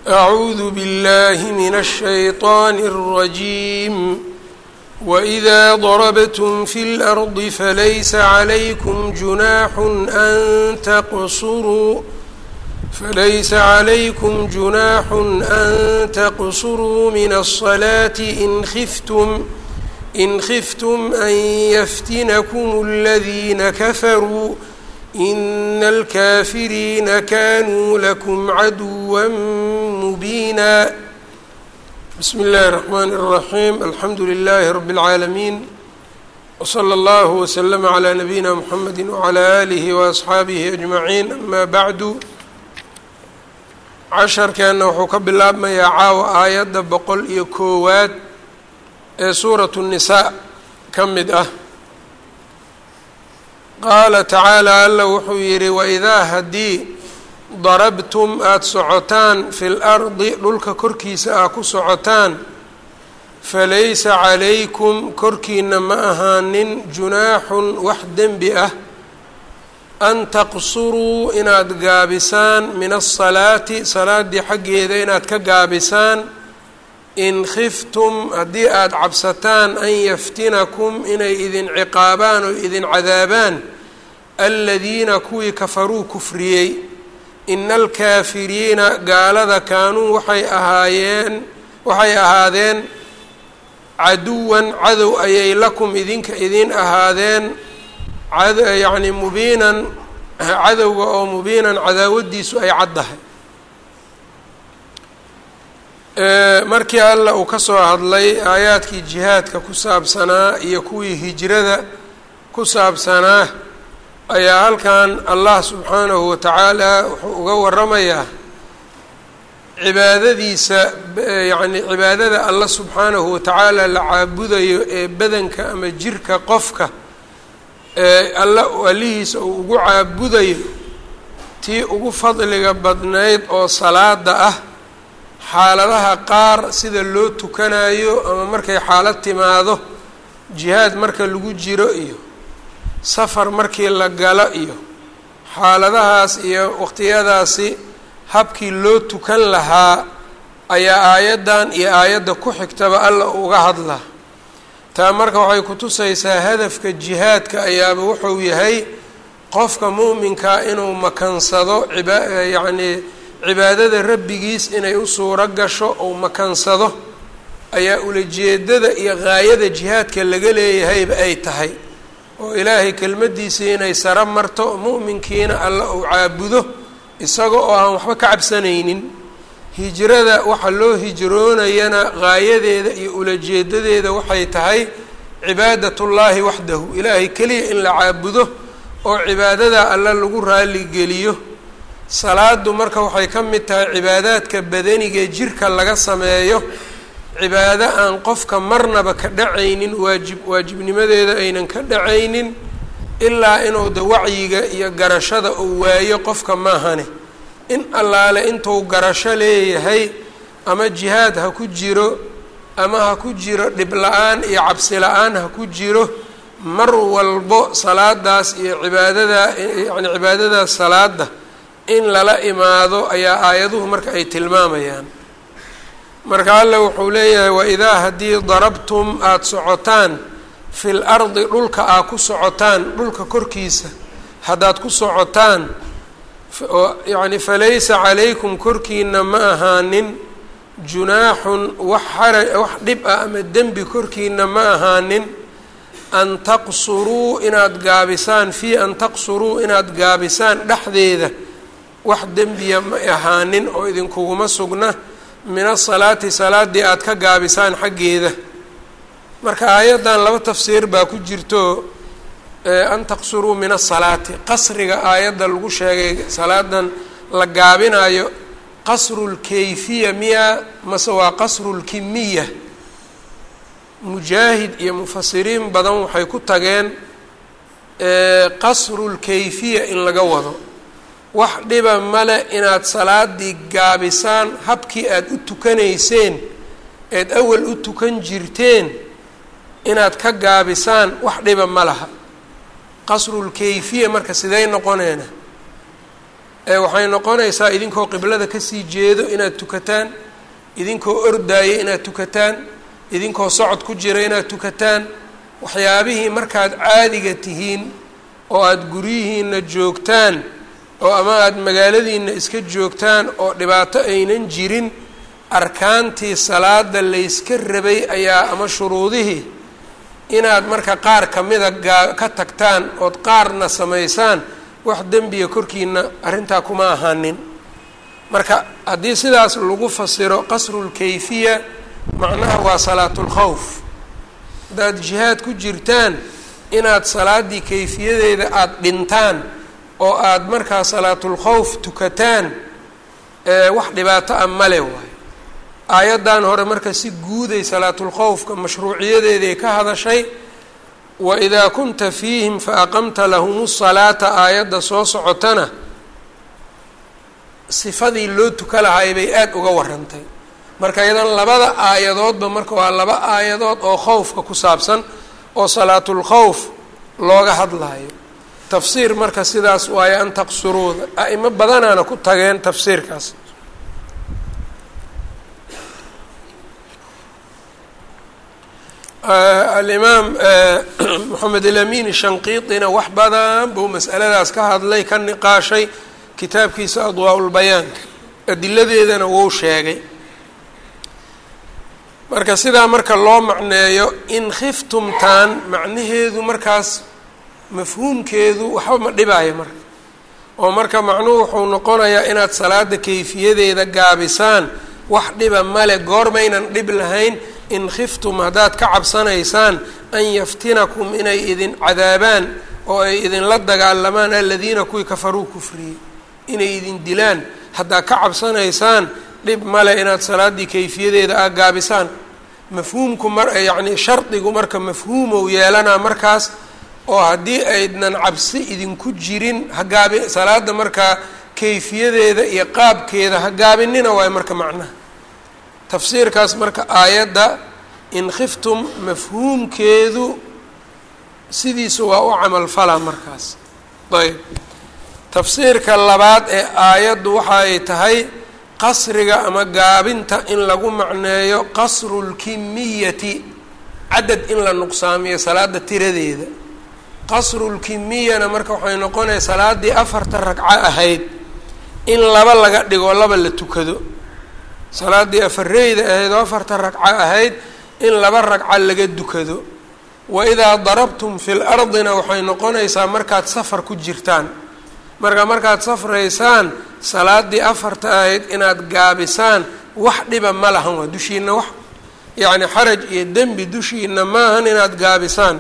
أعوذ بالله من الشيطان الرجيم وإذا ضربتم في الأرض فليس عليكم جناح أن تقصروا فليس عليكم جناح أن تقصروا من الصلاة إن خفتم إن خفتم أن يفتنكم الذين كفروا إن الكافرين كانوا لكم عدوا مبينا بسم الله الرحمن الرحيم الحمد لله رب العالمين وصلى الله وسلم على نبينا محمد وعلى آله وأصxaabihi أجمعين أما بعد casharkeenna wuxuu ka bilaabmayaa caawa aayadda boqol iyo koowaad ee suuratu الnisaa ka mid ah qaala tacaala alla wuxuu yidhi waidaa haddii darabtum aada socotaan fi lardi dhulka korkiisa aa ku socotaan falaysa calaykum korkiina ma ahaanin junaaxun wax dembi ah an taqsuruu inaad gaabisaan min asalaati salaaddii xaggeeda inaad ka gaabisaan in khiftum haddii aada cabsataan an yaftinakum inay idin ciqaabaan oo idin cadaabaan aladiina kuwii kafaruu kufriyey ina alkaafiriina gaalada kaanuu waxay ahaayeen waxay ahaadeen caduwan cadow ayay lakum idinka idin ahaadeen yacni mubiinan cadowga oo mubiinan cadaawadiisu ay caddahay markii alla uu ka soo hadlay aayaadkii jihaadka ku saabsanaa iyo kuwii hijrada ku saabsanaa ayaa halkan allah subxaanahu wa tacaala wuxuu uga waramayaa cibaadadiisa yacni cibaadada alla subxaanahu wa tacaala la caabudayo ee badanka ama jirka qofka ee alla allihiisa uu ugu caabudayo tii ugu fadliga badnayd oo salaada ah xaaladaha qaar sida loo tukanayo ama markay xaalad timaado jihaad marka lagu jiro iyo safar markii la galo iyo xaaladahaas iyo waqtiyadaasi habkii loo tukan lahaa ayaa aayaddan iyo aayadda ku xigtaba alla uga hadlaa taa marka waxay kutusaysaa hadafka jihaadka ayaaba wuxuu yahay qofka mu'minkaa inuu makansado iba yacnii cibaadada rabbigiis inay u suuro gasho ou makansado ayaa ulajeedada iyo gaayada jihaadka laga leeyahayba ay tahay oo ilaahay kelmaddiisii inay saro marto mu'minkiina alla uu caabudo isaga oo aan waxba ka cabsanaynin hijrada waxa loo hijroonayana gaayadeeda iyo ulajeedadeeda waxay tahay cibaadatullaahi waxdahu ilaahay keliya in la caabudo oo cibaadada alla lagu raaligeliyo salaadu marka waxay ka mid tahay cibaadaadka badanigae jirka laga sameeyo cibaado aan qofka marnaba ka dhacaynin waajib waajibnimadeeda aynan ka dhacaynin ilaa inuu de wacyiga iyo garashada uu waayo qofka maahane in allaale intuu garasho leeyahay ama jihaad ha ku jiro ama ha ku jiro dhib la-aan iyo cabsi la-aan ha ku jiro mar walbo salaadaas iyo cibaadada yacni cibaadadaas salaada in lala imaado ayaa aayaduhu marka ay tilmaamayaan marka alla wuxuu leeyahay waidaa haddii darabtum aada socotaan fil ardi dhulka aa ku socotaan dhulka korkiisa haddaad ku socotaan yacni falaysa calaykum korkiina ma ahaanin junaaxun wax xara wax dhib ah ama dembi korkiina ma ahaanin an taqsuruu inaad gaabisaan fii an taqsuruu inaad gaabisaan dhexdeeda wax dembiya ma ahaanin oo idinkuguma sugna min asalaati salaaddii aada ka gaabisaan xaggeeda marka aayaddan laba tafsiir baa ku jirto an taqsuruu min asalaati qasriga aayadda lagu sheegay salaadan la gaabinayo qasrulkayfiya miya mase waa qasrulkimiya mujaahid iyo mufasiriin badan waxay ku tageen qasrulkayfiya in laga wado wax dhiba male inaad salaadii gaabisaan habkii aada u tukanayseen eed awal u tukan jirteen inaad ka gaabisaan wax dhiba ma laha qasrulkayfiya marka sidey noqoneena waxay noqonaysaa idinkoo qiblada kasii jeedo inaad tukataan idinkoo ordaaya inaad tukataan idinkoo socod ku jira inaad tukataan waxyaabihii markaad caadiga tihiin oo aada guryihiina joogtaan oo ama aada magaaladiina iska joogtaan oo dhibaato aynan jirin arkaantii salaada layska rabay ayaa ama shuruudihii inaad marka qaar kamida gaa ka tagtaan ood qaarna samaysaan wax dembiga korkiina arrintaa kuma ahaanin marka haddii sidaas lagu fasiro qasrulkayfiya macnaha waa salaatulkhawf haddaad jihaad ku jirtaan inaad salaaddii kayfiyadeeda aada dhintaan oo aada markaa salaatulkhawf tukataan wax dhibaato ah male waayo aayaddan hore marka si guuday salaatulkhawfka mashruuciyadeeday ka hadashay wa idaa kunta fiihim fa aqamta lahum salaata aayadda soo socotana sifadii loo tuka lahay bay aada uga warantay marka iyadan labada aayadoodba marka waa laba aayadood oo khowfka ku saabsan oo salaatulkhawf looga hadlayo tafsiir marka sidaas waayo an taqsuruuda a'imo badanaana ku tageen tafsiirkaas alimaam moxamed alamin shanqiiطina wax badan buu mas'aladaas ka hadlay ka niqaashay kitaabkiisa adwaa-ulbayaanka adiladeedana wou sheegay marka sidaa marka loo macneeyo in khiftumtaan macnaheedu markaas mafhuumkeedu waxba ma dhibaayo marka oo marka macnuhu wuxuu noqonayaa inaad salaada kayfiyadeeda gaabisaan wax dhiba male goormaynan dhib lahayn in khiftum haddaad ka cabsanaysaan an yaftinakum inay idin cadaabaan oo ay idinla dagaalamaan aladiina kuwii kafaruu kufriyey inay idin dilaan haddaad ka cabsanaysaan dhib male inaad salaaddii kayfiyadeeda a gaabisaan mafhuumku mar yacni shardigu marka mafhuumow yeelanaa markaas oo haddii aydnan cabsi idinku jirin hagaabi salaada markaa kayfiyadeeda iyo qaabkeeda ha gaabinina waayo marka macnaha tafsiirkaas marka aayadda in khiftum mafhuumkeedu sidiisa waa u camalfalaa markaas ayb tafsiirka labaad ee aayaddu waxa ay tahay qasriga ama gaabinta in lagu macneeyo qasrulkimiyati cadad in la nuqsaamiyo salaada tiradeeda qasrulkimiyana marka waxay noqonaya salaaddii afarta ragco ahayd in laba laga dhigo laba la tukado salaaddii afareyda ahayd oo afarta ragco ahayd in laba ragco laga dukado wa idaa darabtum fi lardina waxay noqonaysaa markaad safar ku jirtaan marka markaad safraysaan salaaddii afarta ahayd inaad gaabisaan wax dhiba ma lahan waa dushiina wax yacni xaraj iyo dembi dushiina maahan inaad gaabisaan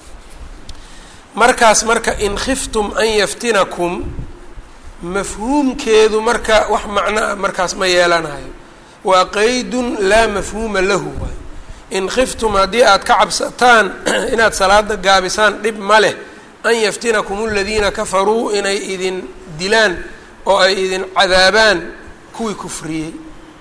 markaas marka in khiftum an yaftinakum mafhuumkeedu marka wax macno ah markaas ma yeelanayo waa qeydun laa mafhuuma lahu waay in khiftum haddii aad ka cabsataan inaad salaada gaabisaan dhib ma leh an yaftinakum aladiina kafaruu inay idin dilaan oo ay idin cadaabaan kuwii kufriyey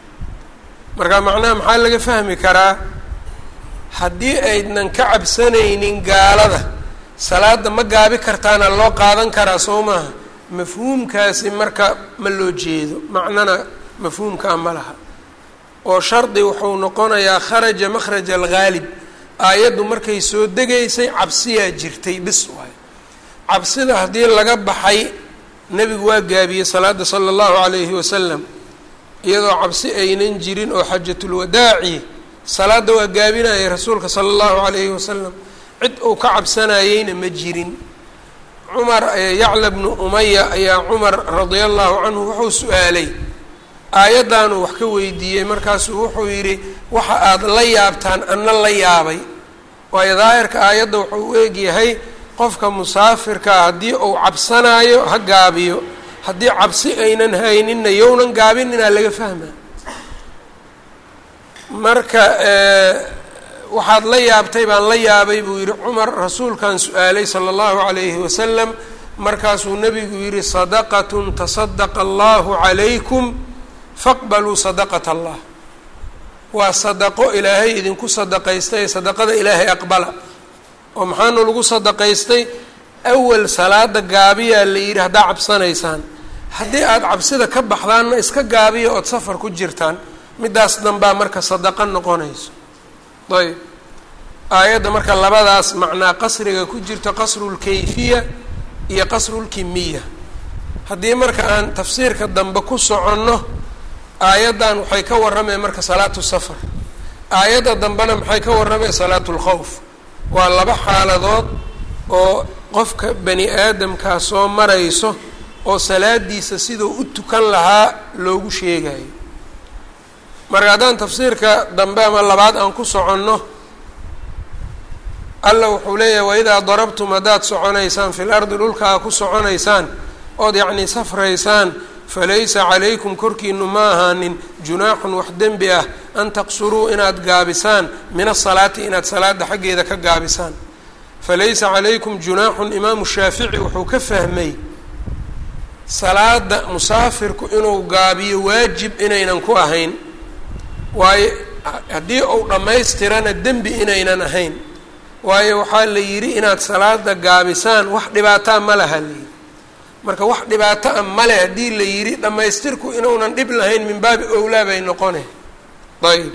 marka macnaha maxaa laga fahmi karaa haddii aydnan ka cabsanaynin gaalada salaada ma gaabi kartaana loo qaadan karaa soo maaha mafhuumkaasi marka ma loo jeedo macnana mafhuumkaa ma laha oo shardi wuxuu noqonayaa kharaja makhraja alghaalib aayaddu markay soo degaysay cabsiyaa jirtay bis waayo cabsida haddii laga baxay nebigu waa gaabiyey salaada sala allahu calayhi wasalam iyadoo cabsi aynan jirin oo xajatulwadaaci salaadda waa gaabinayay rasuulka sala allahu calayhi wasalam cid uu ka cabsanayeyna ma jirin cumar yacla bnu umaya ayaa cumar radia allahu canhu wuxuu su-aalay aayaddaanuu wax ka weydiiyey markaasuu wuxuu yidhi waxa aada la yaabtaan anna la yaabay waayo daahirka aayadda wuxuu u egyahay qofka musaafirkaa haddii uu cabsanaayo ha gaabiyo haddii cabsi aynan hayninna yownan gaabininaa laga fahmaa marka waxaad la yaabtay baan la yaabay buu yidhi cumar rasuulkan su-aalay sala allahu calayhi wasalam markaasuu nebigu yidhi sadaqatun tasadaqa allahu calaykum faqbaluu sadaqata allah waa sadaqo ilaahay idinku sadaqaystay sadaqada ilaahay aqbala oo maxaanu lagu sadaqaystay awal salaada gaabiyaa la yidhi haddaa cabsanaysaan haddii aada cabsida ka baxdaanna iska gaabiya ood safar ku jirtaan middaas danbaa marka sadaqo noqonayso ayb aayadda marka labadaas macnaa qasriga ku jirto qasrulkayfiya iyo qasrulkimiya haddii marka aan tafsiirka dambe ku soconno aayaddan waxay ka warrameen marka salaatu safar aayadda dambena maxay ka warrameen salaatu lkhawf waa laba xaaladood oo qofka bani aadamkaa soo marayso oo salaadiisa siduu u tukan lahaa loogu sheegayo marka haddaan tafsiirka dambe ama labaad aan ku soconno alla wuxuu leeyahay waidaa darabtum haddaad soconaysaan fil ardi dhulkaa ku soconaysaan ood yacnii safraysaan falaysa calaykum korkiinu ma ahaanin junaaxun wax dembi ah an taqsuruu inaad gaabisaan min asalaati inaad salaada xaggeeda ka gaabisaan falaysa calaykum junaaxun imaamu shaafici wuxuu ka fahmay salaada musaafirku inuu gaabiyo waajib inaynan ku ahayn waayo haddii uu dhammaystirana dembi inaynan ahayn waayo waxaa la yidhi inaad salaada gaabisaan wax dhibaataa ma laha layidhi marka wax dhibaato a male haddii la yidhi dhammaystirku inuunan dhib lahayn min baabi owlaa bay noqone ayb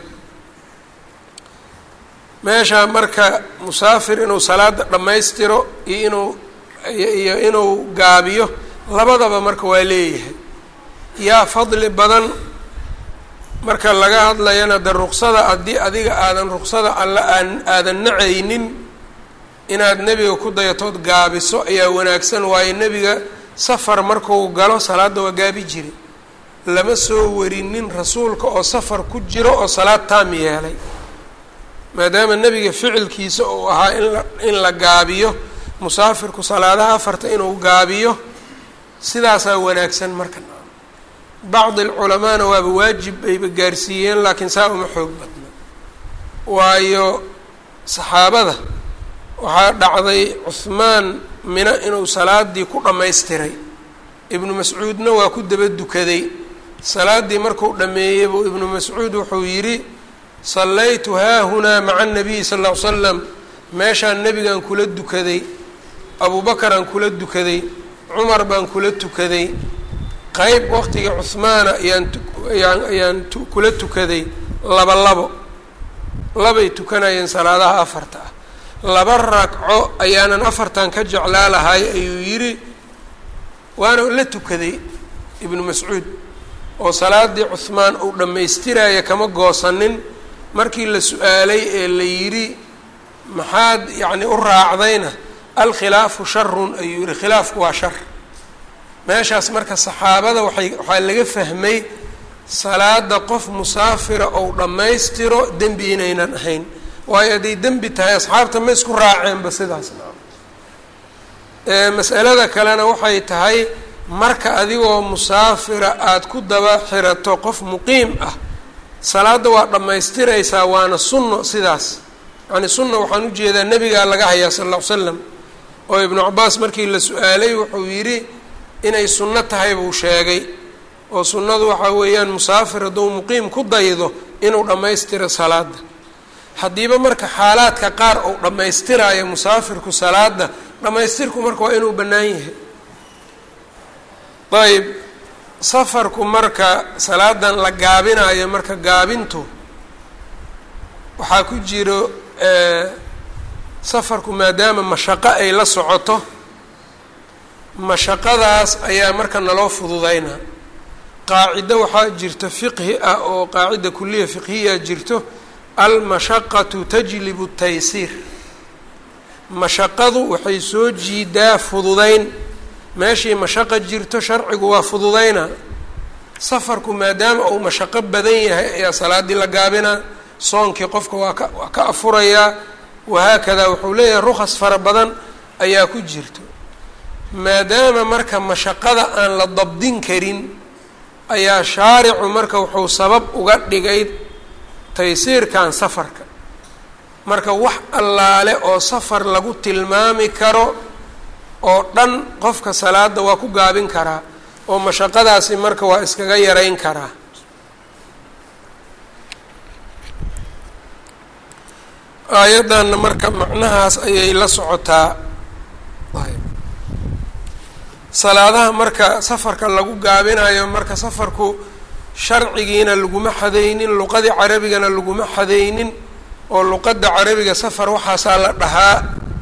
meesha marka musaafir inuu salaada dhammaystiro iyo inuu iyo inuu gaabiyo labadaba marka waa leeyahay yaa fadli badan marka laga hadlayana de ruqsada haddii adiga aadan ruqsada alla aan aadan nacaynin inaad nebiga ku dayatood gaabiso ayaa wanaagsan waayo nebiga safar marku galo salaadda waa gaabi jiri lama soo warinin rasuulka oo safar ku jiro oo salaad taam yeelay maadaama nebiga ficilkiisa uu ahaa inla in la gaabiyo musaafirku salaadaha afarta inuu gaabiyo sidaasaa wanaagsan marka bacdi alculamaana waaba waajib bayba gaarsiiyeen laakiin saa uma xoog badna waayo saxaabada waxaa dhacday cuhmaan mina inuu salaadii ku dhammaystiray ibnu mascuudna waa ku daba dukaday salaaddii markuu dhammeeyey buu ibnu mascuud wuxuu yidhi sallaytu haahunaa maca anabiyi sal ll ly slam meeshaan nebigaan kula dukaday abuubakaraan kula dukaday cumar baan kula tukaday qeyb waqtigii cuhmaana ayaan ayaan ayaan kula tukaday laba labo labay tukanayeen salaadaha afarta ah laba ragco ayaanan afartan ka jeclaa lahay ayuu yidhi waana la tukaday ibnu mascuud oo salaadii cuhmaan uu dhammaystiraya kama goosanin markii la su-aalay ee la yidhi maxaad yacni u raacdayna alkhilaafu sharun ayuu yihi khilaafku waa shar meeshaas marka saxaabada waxay waxaa laga fahmay salaada qof musaafira ou dhammaystiro dembi inaynan ahayn waayo hadday dembi tahay asxaabta ma isku raaceenba sidaas masalada kalena waxay tahay marka adigoo musaafira aada ku daba xirato qof muqiim ah salaadda waa dhammaystiraysaa waana sunno sidaas yacni sunna waxaan ujeedaa nebigaa laga hayaa sal alla ly slam oo ibnu cabaas markii la su-aalay wuxuu yidhi inay sunno tahay buu sheegay oo sunnadu waxaa weeyaan musaafir hadduu muqiim ku daydo inuu dhammaystiro salaada haddiiba marka xaalaadka qaar uu dhammaystiraayo musaafirku salaada dhammaystirku marka waa inuu bannaan yahay ayb safarku marka salaadan la gaabinayo marka gaabintu waxaa ku jiro safarku maadaama mashaqo ay la socoto mashaqadaas ayaa marka naloo fududeynaa qaacido waxaa jirto fiqhi ah oo qaacida kuliya fiqhiya jirto almashaqatu tajlibu taysiir mashaqadu waxay soo jiidaa fududeyn meeshii mashaqa jirto sharcigu waa fududeynaa safarku maadaama uu mashaqo badan yahay ayaa salaaddii la gaabinaa soonkii qofka waa ka waa ka afurayaa wahaakadaa wuxuu leeyahay rukhas fara badan ayaa ku jirto maadaama marka mashaqada aan la dabdin karin ayaa shaaricu marka wuxuu sabab uga dhigay taysiirkan safarka marka wax allaale oo safar lagu tilmaami karo oo dhan qofka salaada waa ku gaabin karaa oo mashaqadaasi marka waa iskaga yarayn karaa aayaddanna marka macnahaas ayay la socotaa salaadaha marka safarka lagu gaabinayo marka safarku sharcigiina laguma xadaynin luqadii carabigana laguma xadaynin oo luqadda carabiga safar waxaasaa la dhahaa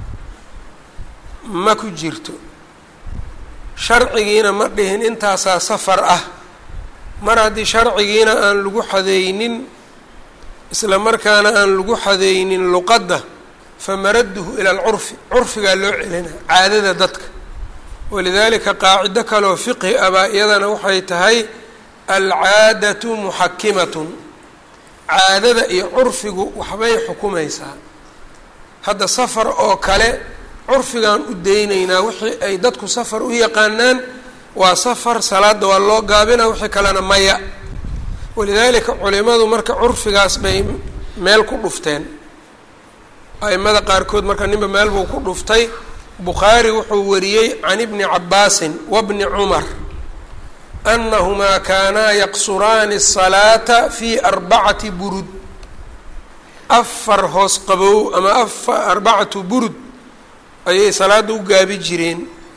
ma ku jirto sharcigiina ma dhihin intaasaa safar ah mar haddii sharcigiina aan lagu xadaynin isla markaana aan lagu xadaynin luqadda famaraduhu ila alcurfi curfigaa loo celinaa caadada dadka walidaalika qaacido kaloo fiqhi abaa iyadana waxay tahay alcaadatu muxakimatun caadada iyo curfigu waxbay xukumaysaa hadda safar oo kale curfigaan u daynaynaa wixii ay dadku safar u yaqaanaan waa safar salaada waa loo gaabina wixii kalena maya walidaalika culimadu marka curfigaas bay meel ku dhufteen aimada qaarkood marka ninba meel buu ku dhuftay bukhaari wuxuu wariyey can ibni cabaasin wabni cumar anahumaa kaanaa yaqsuraani الsalaata fi arbacati burud afar hoos qabow ama afa arbacatu burud ayay salaada u gaabi jireen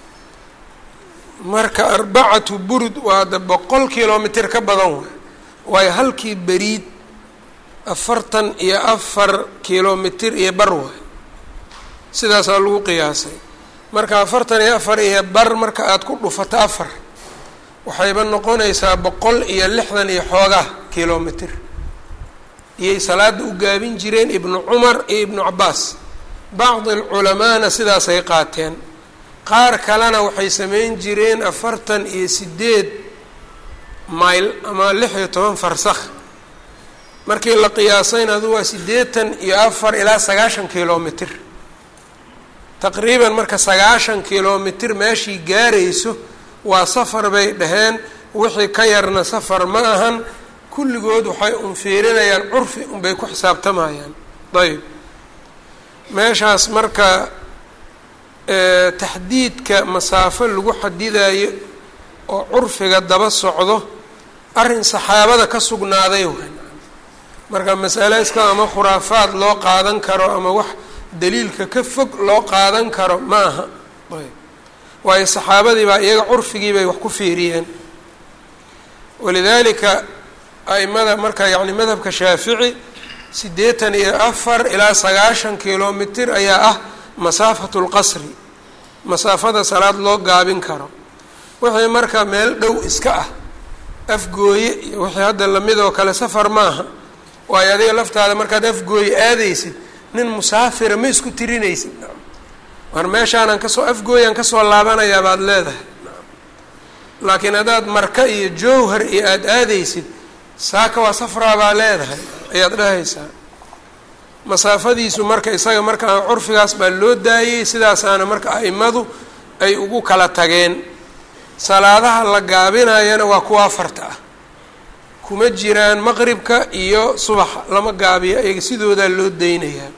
marka arbacatu burud waa da boqol kilomitr ka badan waay waayo halkii beriid afartan iyo afar kilomitr iyo bar waay sidaasaa lagu qiyaasay marka afartan iyo afar iyo bar marka aada ku dhufato afar waxayba noqonaysaa boqol iyo lixdan iyo xoogaa kilomitr iyay salaada u gaabin jireen ibnu cumar iyo ibnu cabaas bacdi alculamaana sidaasay qaateen qaar kalena waxay sameyn jireen afartan iyo sideed mayl ama lix iyo toban farsakh markii la qiyaasayna adu waa siddeetan iyo afar ilaa sagaashan kilomitr taqriiban marka sagaashan kilomitr meeshii gaarayso waa safar bay dhaheen wixii ka yarna safar ma ahan kulligood waxay un fiirinayaan curfi unbay ku xisaabtamayaan ayb meeshaas marka taxdiidka masaafo lagu xadidayo oo curfiga daba socdo arrin saxaabada ka sugnaaday waay marka masale iska ama khuraafaad loo qaadan karo ama wax daliilka ka fog loo qaadan karo ma aha ayb waayo saxaabadii baa iyaga curfigii bay wax ku fiiriyeen walidaalika aimada marka yacni madhabka shaafici siddeetan iyo afar ilaa sagaashan kilomitr ayaa ah masaafatu lqasri masaafada salaad loo gaabin karo wixii marka meel dhow iska ah afgooye iyo wixii hadda lamid oo kale safar maaha waayo adiga laftaada markaad afgooye aadaysid nin musaafira ma isku tirinaysid war meeshaanaan kasoo afgooyaan kasoo laabanayaa baad leedahay laakiin haddaad marka iyo jowhar iyo aada aadaysid saaka waa safraa baa leedahay ayaad dhahaysaa masaafadiisu marka isaga markaa curfigaas baa loo daayey sidaasaana marka a'imadu ay ugu kala tageen salaadaha la gaabinayana waa kuwa afarta ah kuma jiraan maqribka iyo subaxa lama gaabiyo iyaga sidoodaa loo deynayaa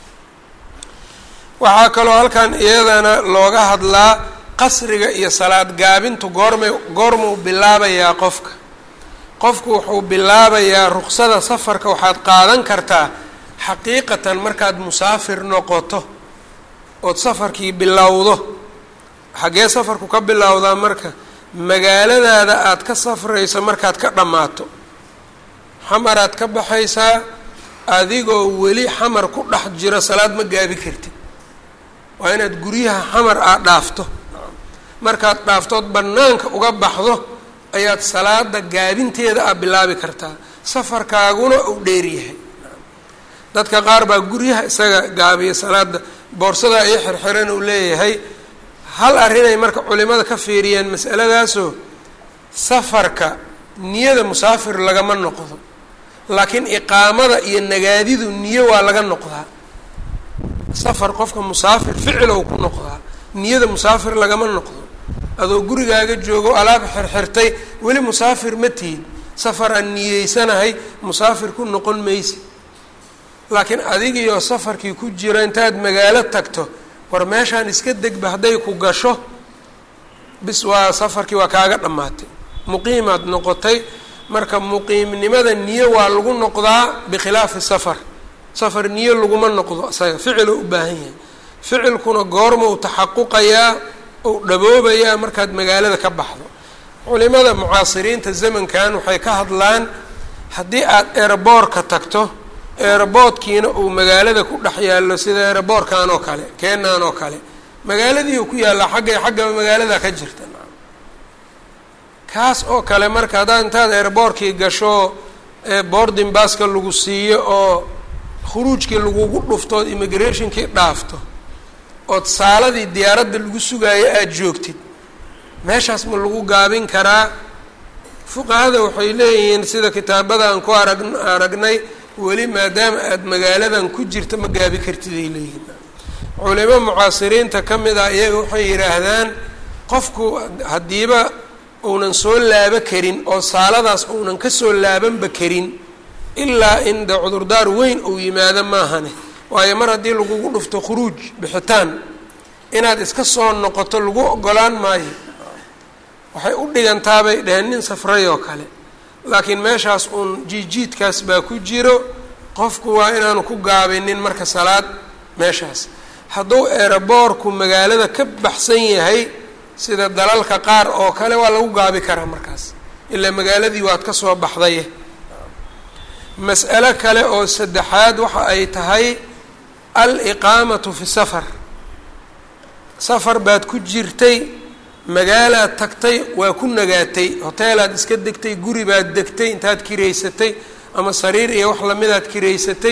waxaa kaloo halkan iyadana looga hadlaa qasriga iyo salaad gaabintu goormay goormuu bilaabayaa qofka qofku wuxuu bilaabayaa ruksada safarka waxaad qaadan kartaa xaqiiqatan markaad musaafir noqoto ood safarkii bilowdo xaggee safarku ka bilowdaa marka magaaladaada aada ka safrayso markaad ka dhammaato xamaraad ka baxaysaa adigoo weli xamar ku dhex jiro salaad ma gaabi kartid waa inaad guryaha xamar aad dhaafto markaad dhaaftood bannaanka uga baxdo ayaad salaada gaabinteeda aad bilaabi kartaa safarkaaguna uu dheeryahay dadka qaar baa guryaha isaga gaabiya salaada boorsadaa iyo xirxiran uu leeyahay hal arrinay marka culimada ka fiiriyeen masaladaasoo safarka niyada musaafir lagama noqdo laakiin iqaamada iyo nagaadidu niyo waa laga noqdaa safar qofka musaafir ficilow ku noqdaa niyada musaafir lagama noqdo adoo gurigaaga joogo alaab xirxirtay weli musaafir ma tihid safar aan niyeysanahay musaafir ku noqon maysid laakiin adigiioo safarkii ku jira intaad magaalo tagto war meeshaan iska degba hadday ku gasho bis waa safarkii waa kaaga dhammaatay muqiimaad noqotay marka muqiimnimada niyo waa lagu noqdaa bikhilaafi safar safar niyo laguma noqdo isaga ficiloo u baahan yahay ficilkuna goorma u taxaquqayaa ou dhaboobayaa markaad magaalada ka baxdo culimada mucaasiriinta zamankan waxay ka hadlaan haddii aad eeraboorka tagto eeraboodkiina uu magaalada ku dhex yaallo sida eeraboorkan oo kale keenan oo kale magaaladii uu ku yaallaa xagga xagga magaalada ka jirta kaas oo kale marka haddaad intaad eeraboorkii gasho boarding baska lagu siiyo oo khuruujkii lagugu dhufto ood immigrationkii dhaafto ood saaladii diyaaradda lagu sugaayo aada joogtid meeshaas ma lagu gaabin karaa fuqahada waxay leeyihiin sida kitaabadan ku arag aragnay weli maadaama aada magaaladan ku jirta ma gaabi kartid ay leeyihiin culimo mucaasiriinta ka mid ah iyaga waxay yidhaahdaan qofku haddiiba uunan soo laabo karin oo saaladaas uunan ka soo laabanba karin ilaa in de cudurdaar weyn uu yimaado maahane waayo mar haddii lagugu dhufto khuruuj bixitaan inaad iska soo noqoto lagu ogolaan maayo waxay u dhigantaa bay dheheen nin safray oo kale laakiin meeshaas uun jiijiidkaas baa ku jiro qofku waa inaanu ku gaabinin marka salaad meeshaas hadduu eeraboorku magaalada ka baxsan yahay sida dalalka qaar oo kale waa lagu gaabi karaa markaas ilaa magaaladii waad ka soo baxday mas'alo kale oo saddexaad waxa ay tahay al-iqaamatu fi safar safar baad ku jirtay magaalaad tagtay waa ku nagaatay hoteelaad iska degtay guri baad degtay intaad kiraysatay ama sariir iyo wax lamidaad kiraysatay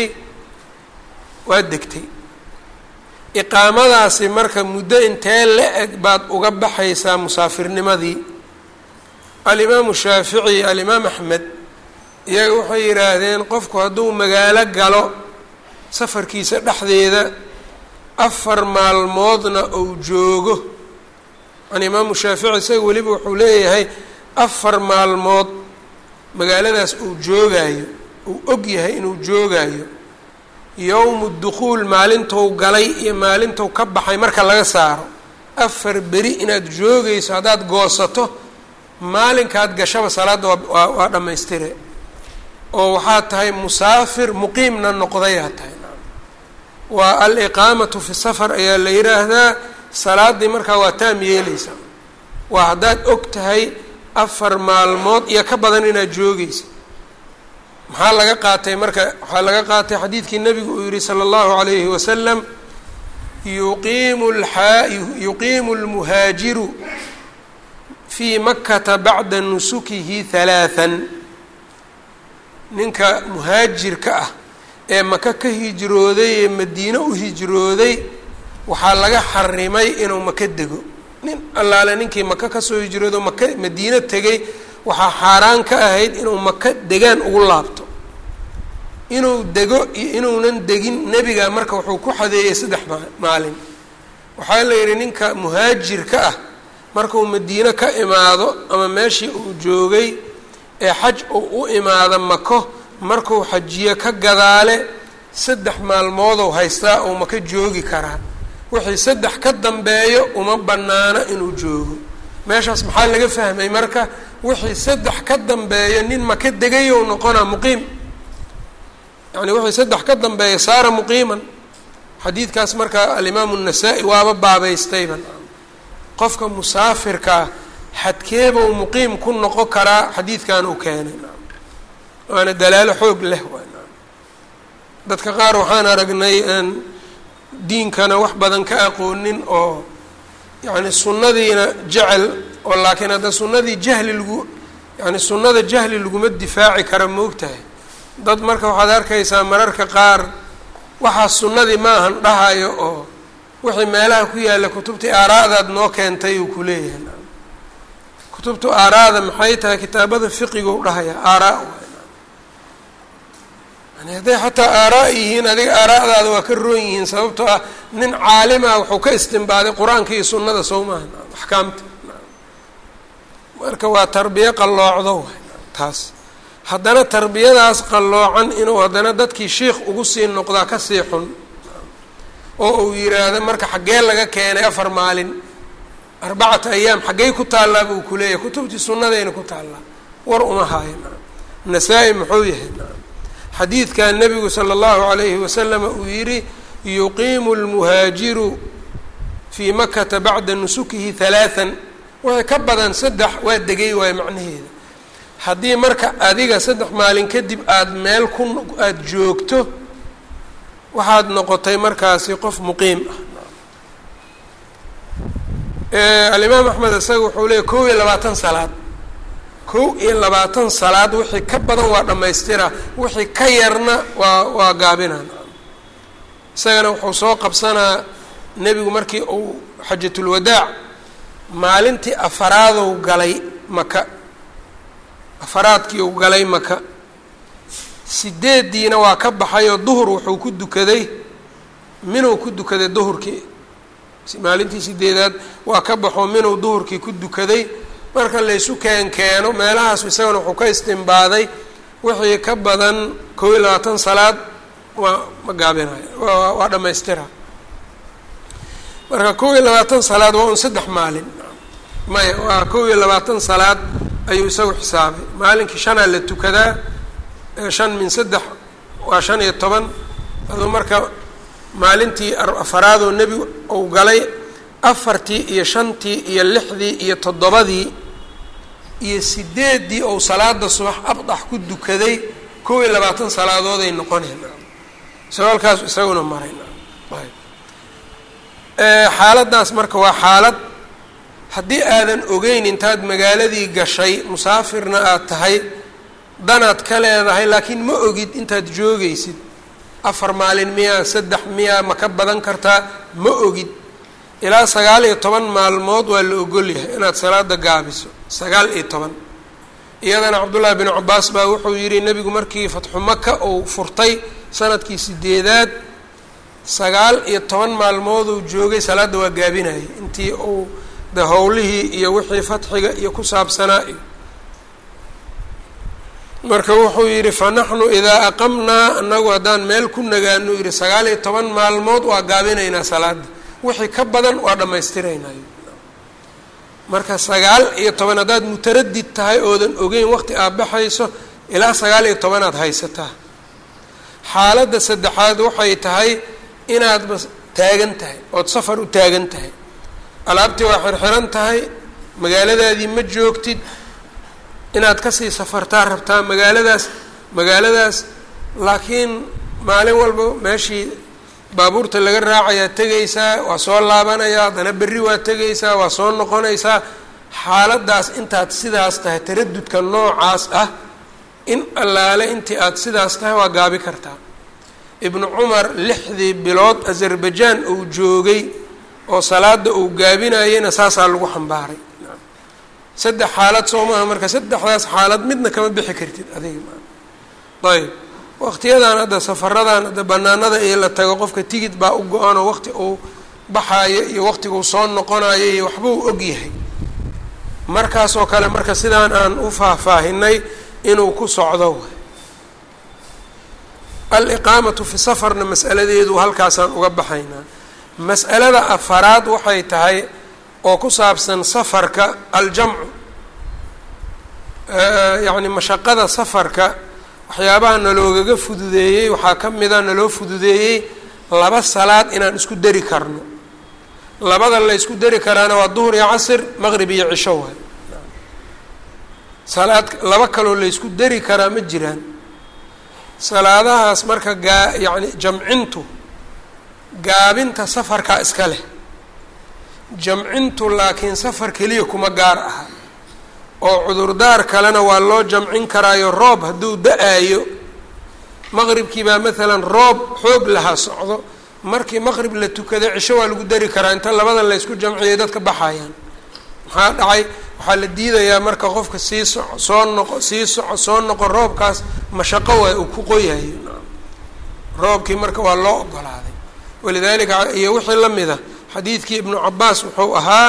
waad degtay iqaamadaasi marka muddo intee la eg baad uga baxaysaa musaafirnimadii alimaamu shaafici alimaam axmed iyaga waxay yidhaahdeen qofku hadduu magaalo galo safarkiisa dhexdeeda afar maalmoodna uu joogo an imaamu shaafici isaga weliba wuxuu leeyahay afar maalmood magaaladaas uu joogaayo uu og yahay inuu joogaayo yowmu dukhuul maalintou galay iyo maalintou ka baxay marka laga saaro afar beri inaad joogayso haddaad goosato maalinkaad gashaba salaadda waa waa dhammaystire oo waxaad tahay musaafir muqiimna noqdayaa tahay waa al-iqaamatu fi safar ayaa la yidhaahdaa salaaddii markaa waa taam yeeleysaa waa haddaad og tahay afar maalmood iyo ka badan inaad joogeysa maxaa laga qaatay marka waxaa laga qaatay xadiidkii nabigu uu yihi sala allahu alayhi wasalam yuqiimu laa yuqiimu lmuhaajiru fii makata bacda nusukihi halaathan ninka muhaajirka ah ee maka ka hijrooday ee madiine u hijrooday waxaa laga xarimay inuu maka dego nin allaale ninkii maka kasoo hijroodo maka madiine tegay waxaa xaaraan ka ahayd inuu maka degaan ugu laabto inuu dego iyo inuunan degin nebiga marka wuxuu ku xadeeyey saddex maalin waxaa la yidhi ninka muhaajirka ah markuu madiine ka imaado ama meeshii uu joogay ee xaj uu u imaado mako markuu xajiyo ka gadaale saddex maalmoodou haystaa oo maka joogi karaa wixii saddex ka dambeeyo uma bannaano inuu joogo meeshaas maxaa laga fahmay marka wixii saddex ka dambeeyo nin maka degayow noqonaa muqiim yani wixii saddex ka dambeeya saara muqiiman xadiidkaas marka alimaamu الnasaa-i waaba baabaystayba qofka musaafirkaa xadkeebau muqiim ku noqon karaa xadiidkan uu keenay waana dalaalo xoog leh dadka qaar waxaan aragnay aan diinkana wax badan ka aqoonin oo yani sunnadiina jecel oo laakiin hadda sunnadii jahli lagu yani sunnada jahli laguma difaaci kara moogtahay dad marka waxaad arkaysaa mararka qaar waxaa sunnadii maahan dhahayo oo wixii meelaha ku yaalla kutubtii aaraadaad noo keentay uu kuleeyahay kutubtu aaraada maxay tahay kitaabada fiqigu dhahaya aaraa yani hadday xataa aaraa yihiin adiga aaraadaada waa ka roon yihiin sababtoo ah nin caalima wuxuu ka istimbaaday qur-aanka iyo sunnada sow maaha axkaamta marka waa tarbiye qalloocdo taas haddana tarbiyadaas qalloocan inuu haddana dadkii shiikh ugu sii noqdaa kasii xun oo uu yiraahdo marka xaggee laga keenay afar maalin arbacata ayaam xaggey ku taallaa buu kuleeyahay kutubtii sunnadayna ku taallaa war uma haayo nasaa-i muxuu yahay xadiidkan nebigu sala allahu alayhi wasalama uu yidhi yuqiimu lmuhaajiru fii makata bacda nusukihi halaathan wixii ka badan saddex waa degay waayo macnaheeda haddii marka adiga saddex maalin kadib aada meel ku aada joogto waxaad noqotay markaasi qof muqiim ah alimaam axmed isaga wuxuu leeyay kow iyo labaatan salaad kow iyo labaatan salaad wixii ka badan waa dhammaystira wixii ka yarna waa waa gaabinaan isagana wuxuu soo qabsanaa nebigu markii uu xajatulwadaac maalintii afaraadou galay maka afaraadkii uu galay maka sideeddiina waa ka baxayoo duhur wuxuu ku dukaday minuu ku dukaday duhurkii maalintii sideedaad waa ka baxoo minuu duhurkii ku dukaday marka laysu keen keeno meelahaas isagana wuxuu ka istimbaaday wixii ka badan kow iyo labaatan salaad waa ma gaabinayo waa dhammaystira marka kow iyo labaatan salaad waa un saddex maalin maya waa kow iyo labaatan salaad ayuu isagu xisaabay maalinkii shanaa la tukadaa shan min saddex waa shan iyo toban aduu marka maalintii afaraadoo nebi uu galay afartii iyo shantii iyo lixdii iyo toddobadii iyo sideeddii ou salaada subax abdax ku dukaday kow iyo labaatan salaadooday noqoneen isagoo halkaas isaguna maray xaaladdaas marka waa xaalad haddii aadan ogeyn intaad magaaladii gashay musaafirna aad tahay danaad ka leedahay laakiin ma ogid intaad joogaysid afar maalin miyaa saddex miyaa ma ka badan kartaa ma ogid ilaa sagaal iyo toban maalmood waa la ogolyahay inaad salaada gaabiso sagaal iyo toban iyadana cabdullaahi binu cabaas baa wuxuu yidhi nebigu markii fatxu maka uu furtay sanadkii sideedaad sagaal iyo toban maalmooduu joogay salaadda waa gaabinayay intii uu de howlihii iyo wixii fatxiga iyo ku saabsanaa iyo marka wuxuu yidhi fa naxnu idaa aqamnaa anagu haddaan meel ku nagaano yidhi sagaal iyo toban maalmood waa gaabinaynaa salaada wixii ka badan waa dhammaystiraynay marka sagaal iyo toban haddaad mutaradid tahay oodan ogeyn waqti aad baxayso ilaa sagaal iyo tobanaad haysataa xaaladda saddexaad waxay tahay inaadba taagan tahay ood safar u taagan tahay alaabtii waa xirxiran tahay magaaladaadii ma joogtid inaad kasii safartaa rabtaa magaaladaas magaaladaas laakiin maalin walba meeshii baabuurta laga raacayaa tegaysaa waa soo laabanayaa haddana berri waa tegaysaa waa soo noqonaysaa xaaladdaas intaad sidaas tahay taradudka noocaas ah in allaale intii aad sidaas tahay waa gaabi kartaa ibnu cumar lixdii bilood azerbajaan uu joogay oo salaada uu gaabinayeyna saasaa lagu xambaaray saddex xaalad soo maaha marka saddexdaas xaalad midna kama bixi kartid adiga ayb waqtiyadan hadda safaradan hadda banaanada iyo la tago qofka tigid baa u go-anoo waqti uu baxaayo iyo waqtiguu soo noqonayo iyo waxba uu og yahay markaasoo kale marka sidaan aan u faahfaahinay inuu ku socdo aliqaamatu fi safarna mas'aladeedu halkaasaan uga baxaynaa mas'alada afaraad waxay tahay oo ku saabsan safarka aljamcu yacni mashaqada safarka waxyaabaha naloogaga fududeeyey waxaa ka mida naloo fududeeyey laba salaad inaan isku dari karno labada la ysku dari karaana waa duhur iyo casr maqrib iyo cisho waay salaad laba kaloo la ysku dari karaa ma jiraan salaadahaas marka gaa yacni jamcintu gaabinta safarkaa iska leh jamcintu laakiin safar keliya kuma gaar aha oo cudurdaar kalena waa loo jamcin karaayo roob hadduu da-aayo maqribkii baa maalan roob xoog lahaa socdo markii maqrib la tukada cisho waa lagu dari karaa inta labada laysku jamciyay dadka baxayaan maxaa dhacay waxaa la diidayaa marka qofka sii soco soo noqo sii soco soo noqo roobkaas mashaqo waay uu ku qoyayo roobkii marka waa loo ogolaaday walidalika iyo wixii la mida xadiidkii ibnu cabaas wuxuu ahaa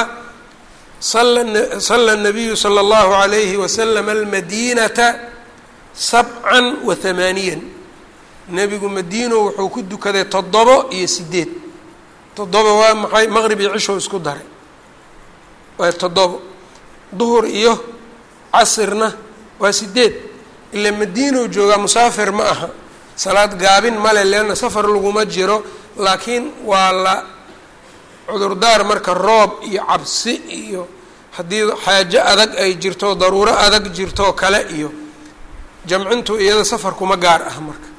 sala nabiyu sala allahu alayhi wasalam almadinata sabcan wa hamaaniyan nebigu madiino wuxuu ku dukaday toddobo iyo sideed toddoba waa maxay maqrib iyo cishow isku daray waa toddobo duhur iyo casirna waa sideed ila madiinow joogaa musaafir ma aha salaad gaabin male leanna safar laguma jiro laakiin waa la cudurdaar marka roob iyo cabsi iyo haddii xaajo adag ay jirto daruuro adag jirto kale iyo jamcintu iyada safarkuma gaar ah marka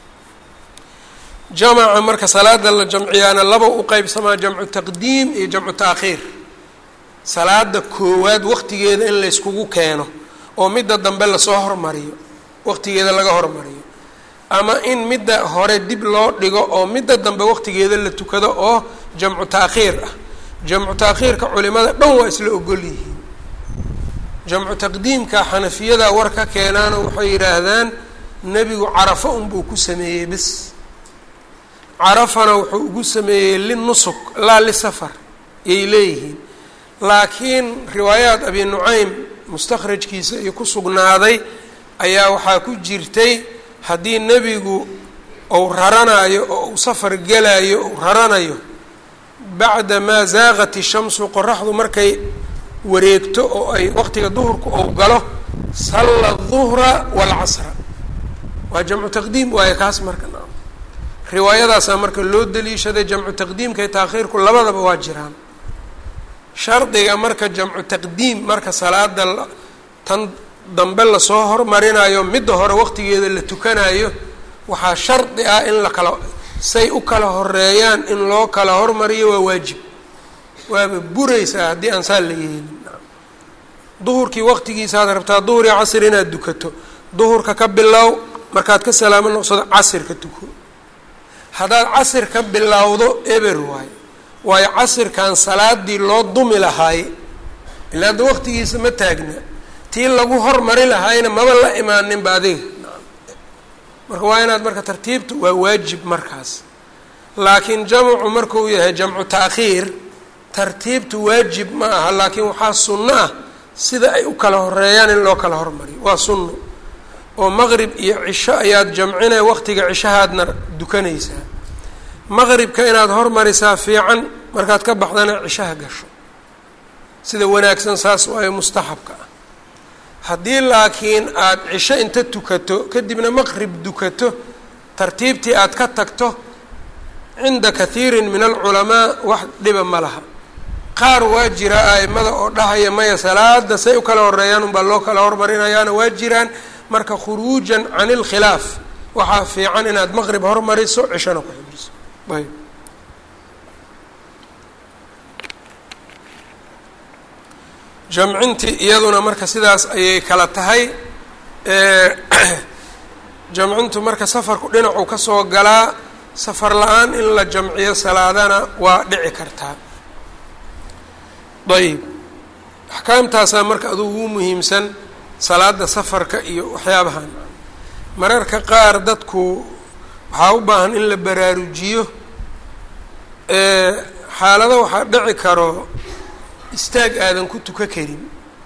jamaca marka salaada la jamciyaana laba u qeybsamaa jamcu taqdiim iyo jamcu taakhiir salaada koowaad waqtigeeda in layskugu keeno oo midda dambe lasoo hormariyo waqtigeeda laga hormariyo ama in midda hore dib loo dhigo oo midda dambe waqtigeeda la tukado oo jamcu taakhiir ah jamcu taakhiirka culimada dhan waa isla ogol yihiin jamcu taqdiimka xanafiyada war ka keenaano waxay yidhaahdaan nebigu carafo unbuu ku sameeyey bis carafana wuxuu ugu sameeyey linusuk laa lisafar yay leeyihiin laakiin riwaayaat abi nucaym mustakhrajkiisa iyo ku sugnaaday ayaa waxaa ku jirtay haddii nebigu ou raranayo oo uu safar gelayo ou raranayo bacda maa zaaqat ishamsu qoraxdu markay wareegto oo ay waqtiga duhurka ou galo salla duhra waalcasra waa jamcu taqdiim waayo kaas marka riwaayadaasaa marka loo daliishaday jamcu taqdiimka iyo taakhiirku labadaba waa jiraan shardiga marka jamcu taqdiim marka salaada tan dambe lasoo hormarinayo midda hore waqtigeeda la tukanayo waxaa shardi ah in la kala say u kala horeeyaan in loo kala hormariyo waa waajib waaba buraysaa haddii aan saa la yeelin duhurkii waqtigiisaaad rabtaa duhur iyo casr inaad dukato duhurka ka bilow markaad ka salaamo noqsado casirka tuko haddaad casir ka bilowdo eber waayo waayo casirkan salaadii loo dumi lahaaye ilaa hadda waqtigiisa ma taagna tii lagu hormari lahaayna maba la imaaninba adiga marka waa inaad marka tartiibta waa waajib markaas laakiin jamcu markuu yahay jamcu taakhiir tartiibtu waajib ma aha laakiin waxaa sunno ah sida ay u kala horeeyaan in loo kala hormariyo waa sunno oo maqrib iyo cisho ayaad jamcinaya waqtiga cishahaadna dukanaysaa maqribka inaad hormarisaa fiican markaad ka baxdana cishaha gasho sida wanaagsan saas waayo mustaxabka ah haddii laakiin aada cisho inta tukato kadibna maqrib dukato tartiibtii aad ka tagto cinda kathiirin min alculamaa wax dhiba ma laha qaar waa jira a'imada oo dhahaya maya salaada say u kala horeeyaan unbaa loo kala hormarinayaana waa jiraan marka khuruujan can ilkhilaaf waxaa fiican inaad maqrib hormariso cishona ku xibriso ayb jamcintii iyaduna marka sidaas ayay kala tahay jamcintu marka safarku dhinacu kasoo galaa safar la-aan in la jamciyo salaadana waa dhici kartaa ayb axkaamtaasaa marka adugu ugu muhiimsan salaada safarka iyo waxyaabahan mararka qaar dadku waxaa u baahan in la baraarujiyo xaalado waxaa dhici karo istaag aadan ku tuka karin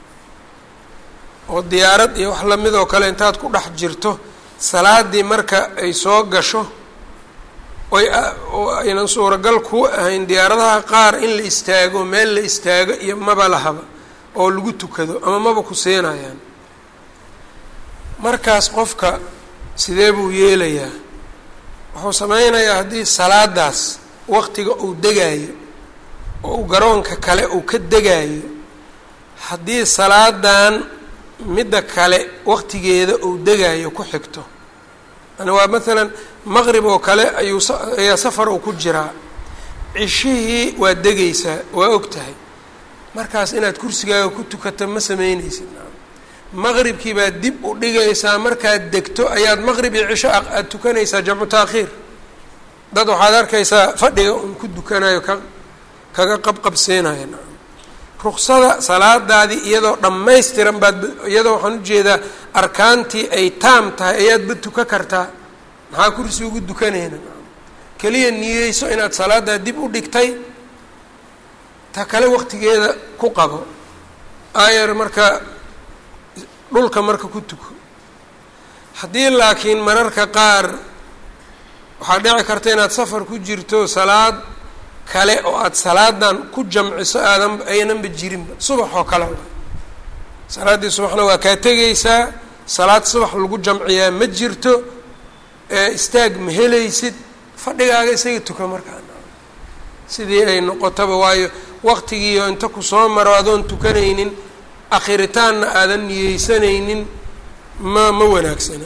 oo diyaarad iyo wax lamid oo kale intaad ku dhex jirto salaadii marka ay soo gasho oy oo aynan suuragal ku ahayn diyaaradaha qaar in la istaago meel la istaago iyo maba lahaba oo lagu tukado ama maba ku seenayaan markaas qofka sidee buu yeelayaa wuxuu sameynayaa haddii salaadaas waqtiga uu degaayo oo uu garoonka kale uu ka degaayo haddii salaadan midda kale waqtigeeda uu degaayo ku xigto yani waa maalan maqrib oo kale ayuu ayaa safar uu ku jiraa cishihii waa degaysaa waa og tahay markaas inaad kursigaaga ku tukato ma sameyneysid maqribkii baad dib u dhigaysaa markaad degto ayaad maqrib iyo cisho aada tukanaysaa jamcu taakhiir dad waxaad arkaysaa fadhiga un ku dukanayo ka kaga qabqabseenaya ruksada salaadaadii iyadoo dhammaystiran baad iyadoo waxaan ujeedaa arkaantii ay taam tahay ayaadba tuka kartaa maxaa kursi ugu dukanayna keliya niyeyso inaad salaadaa dib u dhigtay ta kale waqtigeeda ku qabo aayar marka dhulka marka ku tuko haddii laakiin mararka qaar waxaa dhici karta inaad safar ku jirto salaad kale oo aada salaadan ku jamciso aadan aynanba jirinba subax oo kale salaaddii subaxna waa kaa tegaysaa salaad subax lagu jamciyaa ma jirto istaag ma helaysid fadhigaaga isaga tuka markaa sidii ay noqotaba waayo waqtigiio inta ku soo maro adoon tukanaynin akhiritaanna aadan niyeysanaynin ma ma wanaagsana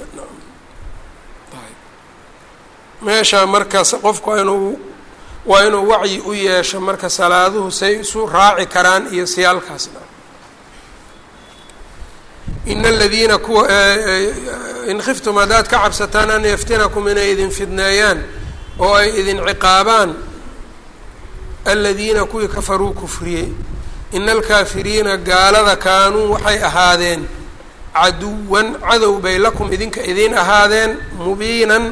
meeshaa markaas qofku waa inuu waa inuu wacyi u yeesho marka salaaduhu say isu raaci karaan iyo siyaalkaasna in aladiina kuwa in khiftum haddaad ka cabsataan an yaftinakum inay idin fidneeyaan oo ay idin ciqaabaan aladiina kuwii kafaruu kufriyey ina alkaafiriina gaalada kaanuu waxay ahaadeen caduwan cadow bay lakum idinka idiin ahaadeen mubiinan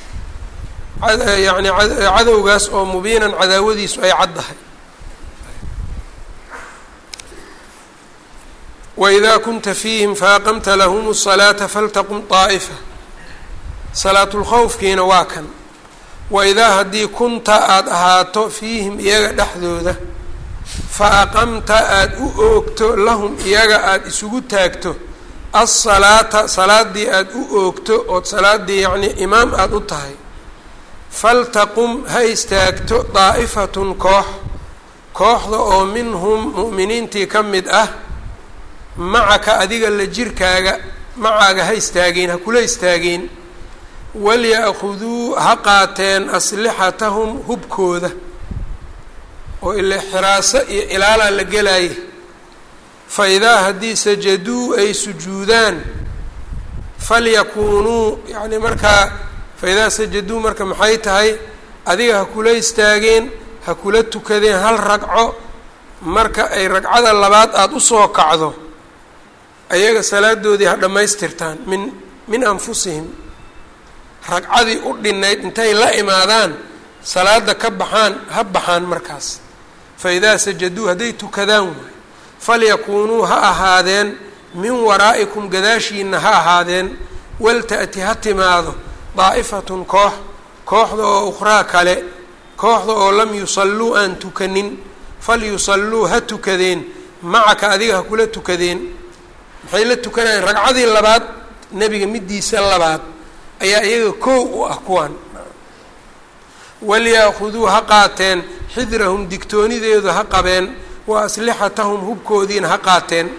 yani cadowgaas oo mubiinan cadaawadiisu ay caddahay wإida kunta fiihim faaqamta lahm الصalaaةa faltaqum طaaئfa salaatulkhowfkiina waa kan waidaa haddii kunta aada ahaato fiihim iyaga dhexdooda fa aqamta aada u oogto lahum iyaga aada isugu taagto alsalaata salaadii aada u oogto ood salaadii yacnii imaam aada u tahay faltaqum ha istaagto daa'ifatun koox kooxda oo minhum mu'miniintii ka mid ah macaka adiga la jirkaaga macaaga ha istaageen ha kula istaageen walya-khuduu ha qaateen aslixatahum hubkooda oo ile xiraaso iyo ilaalaa la gelaya fa idaa haddii sajaduu ay sujuudaan falyakuunuu yacni markaa fa idaa sajaduu marka maxay tahay adiga ha kula istaageen ha kula tukadeen hal ragco marka ay ragcada labaad aada usoo kacdo ayaga salaadoodii ha dhammaystirtaan min min anfusihim ragcadii u dhinayd intay la imaadaan salaada ka baxaan ha baxaan markaas fa idaa sajaduu hadday tukadaan waay falyakuunuu ha ahaadeen min waraa'ikum gadaashiina ha ahaadeen walta'ti ha timaado daa'ifatun koox kooxda oo ukhraa kale kooxda oo lam yusalluu aan tukanin falyusalluu ha tukadeen macaka adiga ha kula tukadeen maxay la tukanayeen ragcadii labaad nebiga middiisa labaad ayaa iyaga koow u ah kuwan walyaakuduu ha qaateen xidrahum digtoonideedu ha qabeen wa aslixatahum hubkoodiina ha qaateen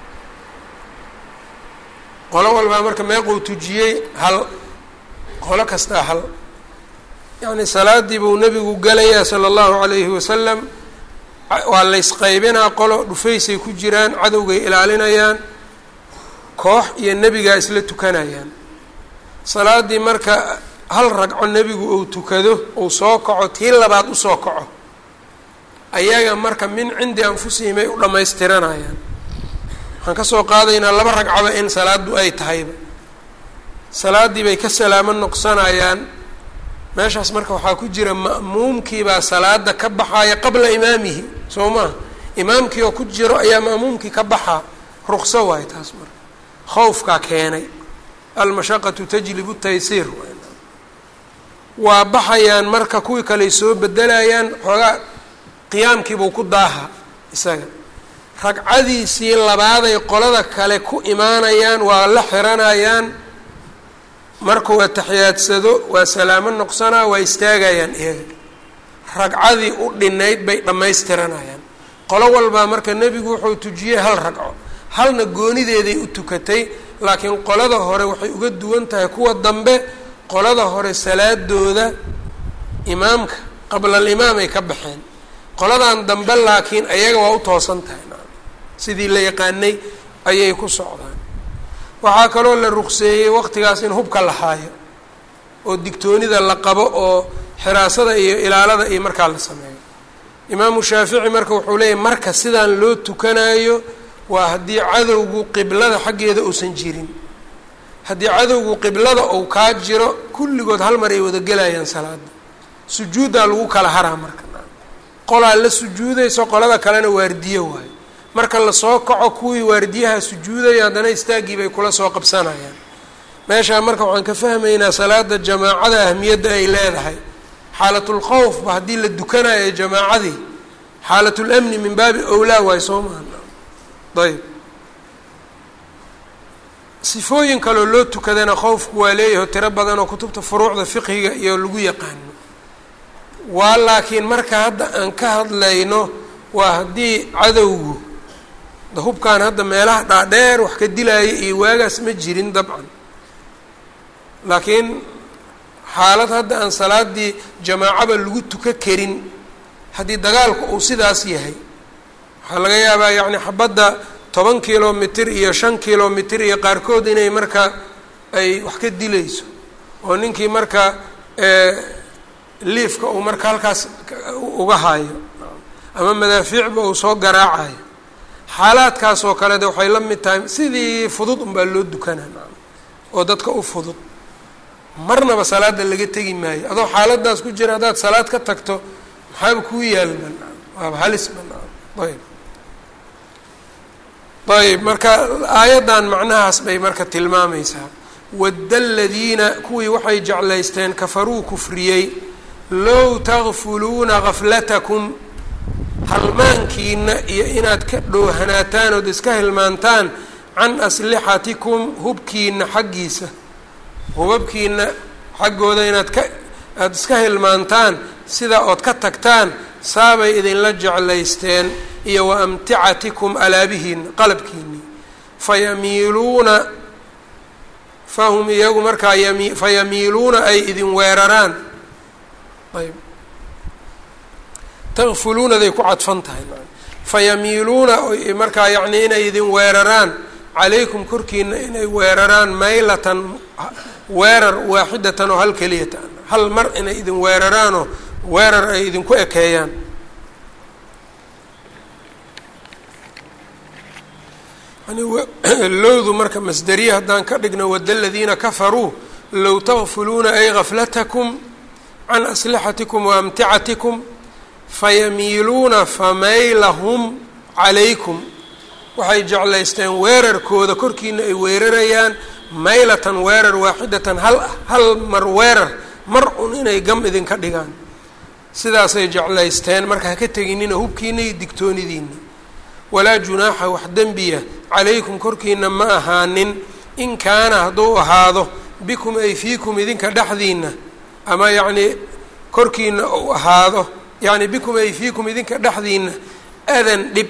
qolo walbaa marka meequu tujiyey hal qolo kastaa hal yacni salaadii buu nebigu galayaa sala allahu calayhi wasalam waa laysqaybinaa qolo dhufaysay ku jiraan cadowgay ilaalinayaan koox iyo nebigaa isla tukanayaan salaadii marka hal ragco nebigu uu tukado uu soo kaco tii labaad usoo kaco ayaga marka min cindi anfusihim ay u dhammaystiranayaan waxaan kasoo qaadaynaa laba ragcaba in salaadu ay tahayba salaaddii bay ka salaamo noqsanayaan meeshaas marka waxaa ku jira ma'muumkiibaa salaada ka baxaya qabla imaamihi soo maha imaamkii oo ku jiro ayaa ma'muumkii ka baxaa ruqso waayo taas marka khowfkaa keenay almashaqatu tajlibu taysiir waa baxayaan marka kuwii kaley soo bedelayaan xoogaa qiyaamkiibuu ku daaha isaga ragcadiisii labaaday qolada kale ku imaanayaan waa la xiranayaan markuu atixiyaadsado waa salaamo noqsanaa waa istaagayaan iyaga ragcadii u dhinayd bay dhammaystiranayaan qolo walbaa marka nebigu wuxuu tujiyey hal ragco halna goonideeday u tukatay laakiin qolada hore waxay uga duwan tahay kuwa dambe qolada hore salaadooda imaamka qabla alimaam ay ka baxeen qoladan dambe laakiin ayaga waa u toosan tahay sidii la yaqaanay ayay ku socdaan waxaa kaloo la ruqseeyey waqtigaas in hubka la haayo oo digtoonida la qabo oo xiraasada iyo ilaalada iyo markaa la sameeyo imaamu shaafici marka wuxuu leeyahy marka sidaan loo tukanayo waa haddii cadowgu qiblada xaggeeda uusan jirin haddii cadowgu qiblada uu kaa jiro kulligood hal mar ay wada gelayaan salaada sujuuddaa lagu kala haraa marka qolaa la sujuudayso qolada kalena waardiyo waayo marka lasoo kaco kuwii waardiyaha sujuudaya haddana istaaggii bay kula soo qabsanayaan meeshaa marka waxaan ka fahmaynaa salaada jamaacada ahmiyadda ay leedahay xaalatulkhowfba haddii la dukanayo jamaacadii xaalatlamni min baabi owlaa waayo soo maha ayb sifooyin kaloo loo tukadana khowfku waa leeyahay tiro badan oo kutubta furuucda fiqhiga iyo lagu yaqaano waa laakiin marka hadda aan ka hadlayno waa haddii cadowgu hubkaan hadda meelaha dhaadheer wax ka dilaya iyo waagaas ma jirin dabcan laakiin xaalad hadda aan salaadii jamaacaba lagu tuka karin haddii dagaalku uu sidaas yahay waxaa laga yaabaa yacni xabadda toban kilomitr iyo shan kilomitr iyo qaarkood inay marka ay wax ka dilayso oo ninkii marka liifka uu marka halkaas uga hayo ama madaafiicba uu soo garaacayo xaalaadkaas oo kale de waxay la mid tahay sidii fudud unbaa loo dukanaa oo dadka u fudud marnaba salaada laga tegi maayo adoo xaaladaas ku jira haddaad salaad ka tagto maxaaba kuu yaal banaan waaba halis banaan ayb ayb marka aayaddan macnahaas bay marka tilmaamaysaa wadda aladiina kuwii waxay jeclaysteen kafaruu kufriyey low takfuluuna gaflatakum halmaankiina iyo inaad ka dhoohanaataan ood iska hilmaantaan can aslixatikum hubkiina xaggiisa hubabkiina xaggooda inaad ka aada iska hilmaantaan sidaa ood ka tagtaan saabay idinla jeclaysteen iyo wa amticatikum alaabihiina qalabkiinii fayamiiluuna fahum iyagu markaa yami fayamiiluuna ay idin weeraraan ayb takfuluunaday ku cadfan tahay fayamiiluuna markaa yacni inay idin weeraraan calaykum korkiina inay weeraraan maylatan weerar waaxidatan oo hal keliyata hal mar inay idin weeraraanoo weerar ay idinku ekeeyaan lowdu marka masderiye haddaan ka dhigno wada aladiina kafaruu low takfuluuna ay gaflatakum can aslixatikum wa amticatikum fayamiiluuna famaylahum calaykum waxay jeclaysteen weerarkooda korkiina ay weerarayaan maylatan weerar waaxidatan hal hal mar weerar mar un inay gam idinka dhigaan sidaasay jeclaysteen marka haka teginina hubkiina iyo digtoonidiina walaa junaaxa wax dembiya calaykum korkiina ma ahaanin in kaana hadduu ahaado bikum ay fiikum idinka dhexdiina ama yacnii korkiina uu ahaado yacni bikum ay fiikum idinka dhexdiina adan dhib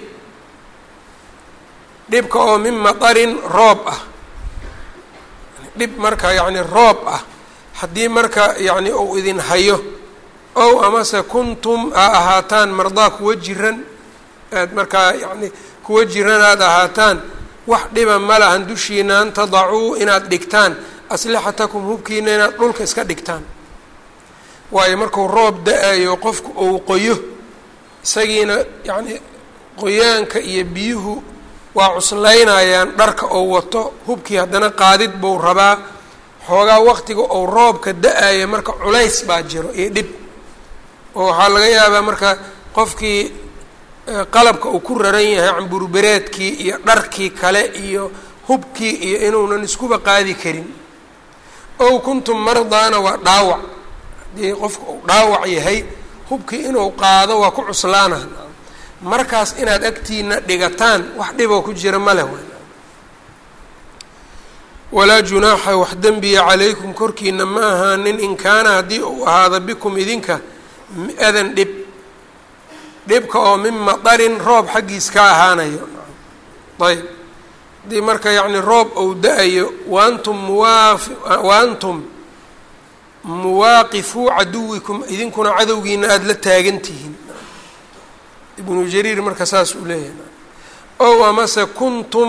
dhibka oo min matarin roob ah dhib marka yacni roob ah haddii marka yacni uu idin hayo ow amase kuntum aa ahaataan mardaa kuwa jiran aad markaa yacni kuwa jiran aad ahaataan wax dhiba ma lahan dushiina an tadacuu inaad dhigtaan aslixatakum hubkiina inaad dhulka iska dhigtaan waayo markuu roob da-ayo qofku uu qoyo isagiina yacni qoyaanka iyo biyuhu waa cuslaynayaan dharka ou wato hubkii haddana qaadid buu rabaa xoogaa waqtiga ou roobka da-ayo marka culays baa jiro iyo dhib oo waxaa laga yaabaa marka qofkii qalabka uu ku raran yahay camburbereedkii iyo dharkii kale iyo hubkii iyo inuunan iskuba qaadi karin ow kuntum mardaana waa dhaawac haddii qofka uu dhaawac yahay hubkii inuu qaado waa ku cuslaana markaas inaad agtiina dhigataan wax dhiboo ku jira ma leh walaa junaaxa wax dembiya calaykum korkiina ma ahaanin in kaana haddii uu ahaado bikum idinka adan dhib dhibka oo min madarin roob xaggiis ka ahaanayo ayb haddii marka yacni roob ou da-ayo waantum muwaafi waantum muwaaqifuu caduwikum idinkuna cadowgiina aada la taagan tihiin ibnu jariir marka saas uu leeyahay ow amase kuntum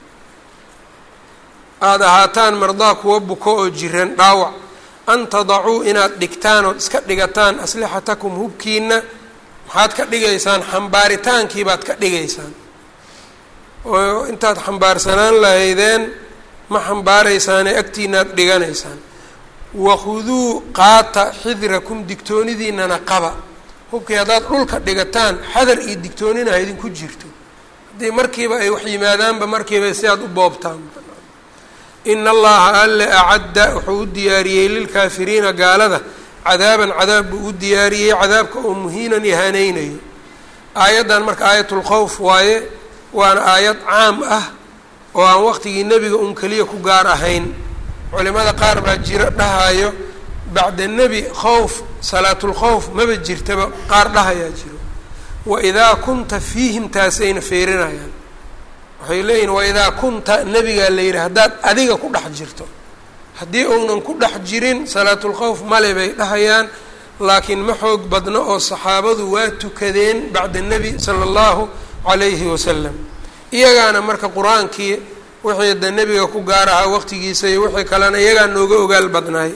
aada ahaataan mardaa kuwa buko oo jiran dhaawac an tadacuu inaad dhigtaan ood iska dhigataan aslixatakum hubkiina maxaad ka dhigaysaan xambaaritaankii baad ka dhigaysaan oo intaad xambaarsanaan lahaydeen ma xambaaraysaane agtiinaad dhiganaysaan wakhuduu qaata xidrakum digtoonidiinana qaba hubkii haddaad dhulka dhigataan xadar iyo digtoonina ha idinku jirto haddii markiiba ay wax yimaadaanba markiiba si aad u boobtaan ina allaha alle acadda wuxuu u diyaariyey lilkaafiriina gaalada cadaaban cadaab buu u diyaariyey cadaabka oo muhiinan ihaaneynayo aayaddan marka aayatulkhowf waaye waana aayad caam ah oo aan waqtigii nebiga un keliya ku gaar ahayn culimada qaar baa jiro dhahayo bacda nebi khowf salaatulkhowf maba jirtaba qaar dhahayaa jiro waidaa kunta fiihim taasayna feerinayaan waxay leeyihin waidaa kunta nebigaa la yidhi haddaad adiga ku dhex jirto haddii uunan ku dhex jirin salaatulkhowf male bay dhahayaan laakiin ma xoog badno oo saxaabadu waa tukadeen bacda nebi sala allahu calayhi wasalam iyagaana marka qur-aankii wixii da nebiga ku gaar ahaa waqtigiisa iyo wixii kalena iyagaa nooga ogaal badnaay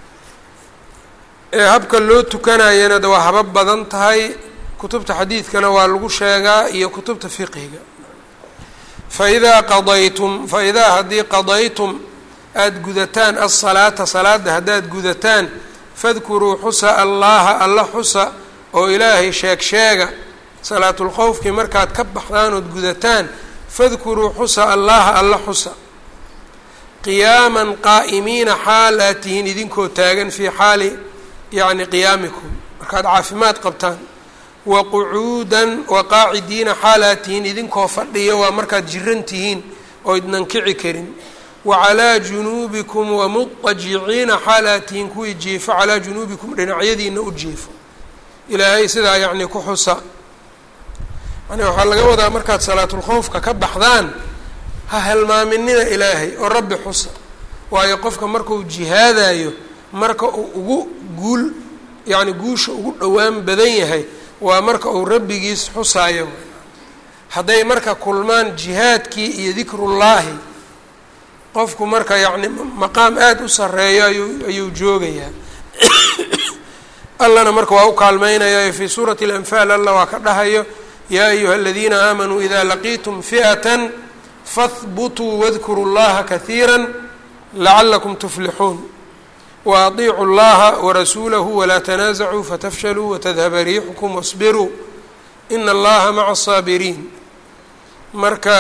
ee habka loo tukanayana de waa habab badan tahay kutubta xadiidkana waa lagu sheegaa iyo kutubta fiqhiga faidaa qadaytum fa idaa haddii qadaytum aada gudataan alsalaata salaada haddaad gudataan fadkuruu xusa allaha alla xusa oo ilaahay sheeg sheega salaatulkhowfkii markaad ka baxdaan ood gudataan fadkuruu xusa allaha alla xusa qiyaaman qaa'imiina xaal aad tihiin idinkoo taagan fii xaali yacni qiyaamikum markaad caafimaad qabtaan wa qucuudan wa qaacidiina xaal aad tihiin idinkoo fadhiyo waa markaad jiran tihiin oo idnan kici karin wa calaa junuubikum wa mutajiciina xaal aad tihiin kuwii jiifo calaa junuubikum dhinacyadiina u jiifo ilaahay sidaa yacni ku xusa yani waxaa laga wadaa markaad salaatulkhowfka ka baxdaan ha helmaaminina ilaahay oo rabbi xusa waayo qofka markuu jihaadayo marka uu ugu guul yacni guusha ugu dhowaan badan yahay waa marka uu rabbigiis xusaayo hadday marka kulmaan jihaadkii iyo dikrullaahi qofku marka yacni maqaam aada u sarreeyo ayuu ayuu joogayaa allana marka waa u kaalmeynayaa fii suurati alanfaal alla waa ka dhahayo yaa ayuha aladiina aamanuu ida laqiitum fi'atan fahbutuu wadkuruu llaha kahiira lacalakum tuflixuun wa adiicuu llaha warasuulahu walaa tanaasacuu fatafshaluu watadhaba riixukum wasbiruu ina allaha maca asaabiriin marka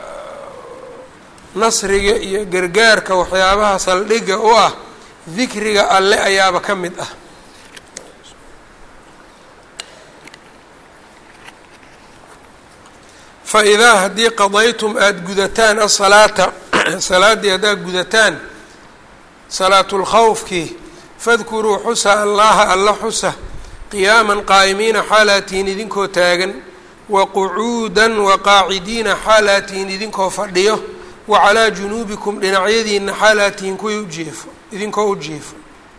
nasriga iyo gargaarka waxyaabaha saldhigga u ah dikriga alle ayaaba ka mid ah fa idaa haddii qadaytum aada gudataan asalaata salaaddii haddaad gudataan salaatulkhawfkii fadkuruu xusa allaha alla xusa qiyaaman qaa'imiina xaalaatihin idinkoo taagan wa qucuudan wa qaacidiina xaalaatihin idinkoo fadhiyo wa calaa junuubikum dhinacyadiina xaalaatihin kuwii ujiefo idinkoo u jiefo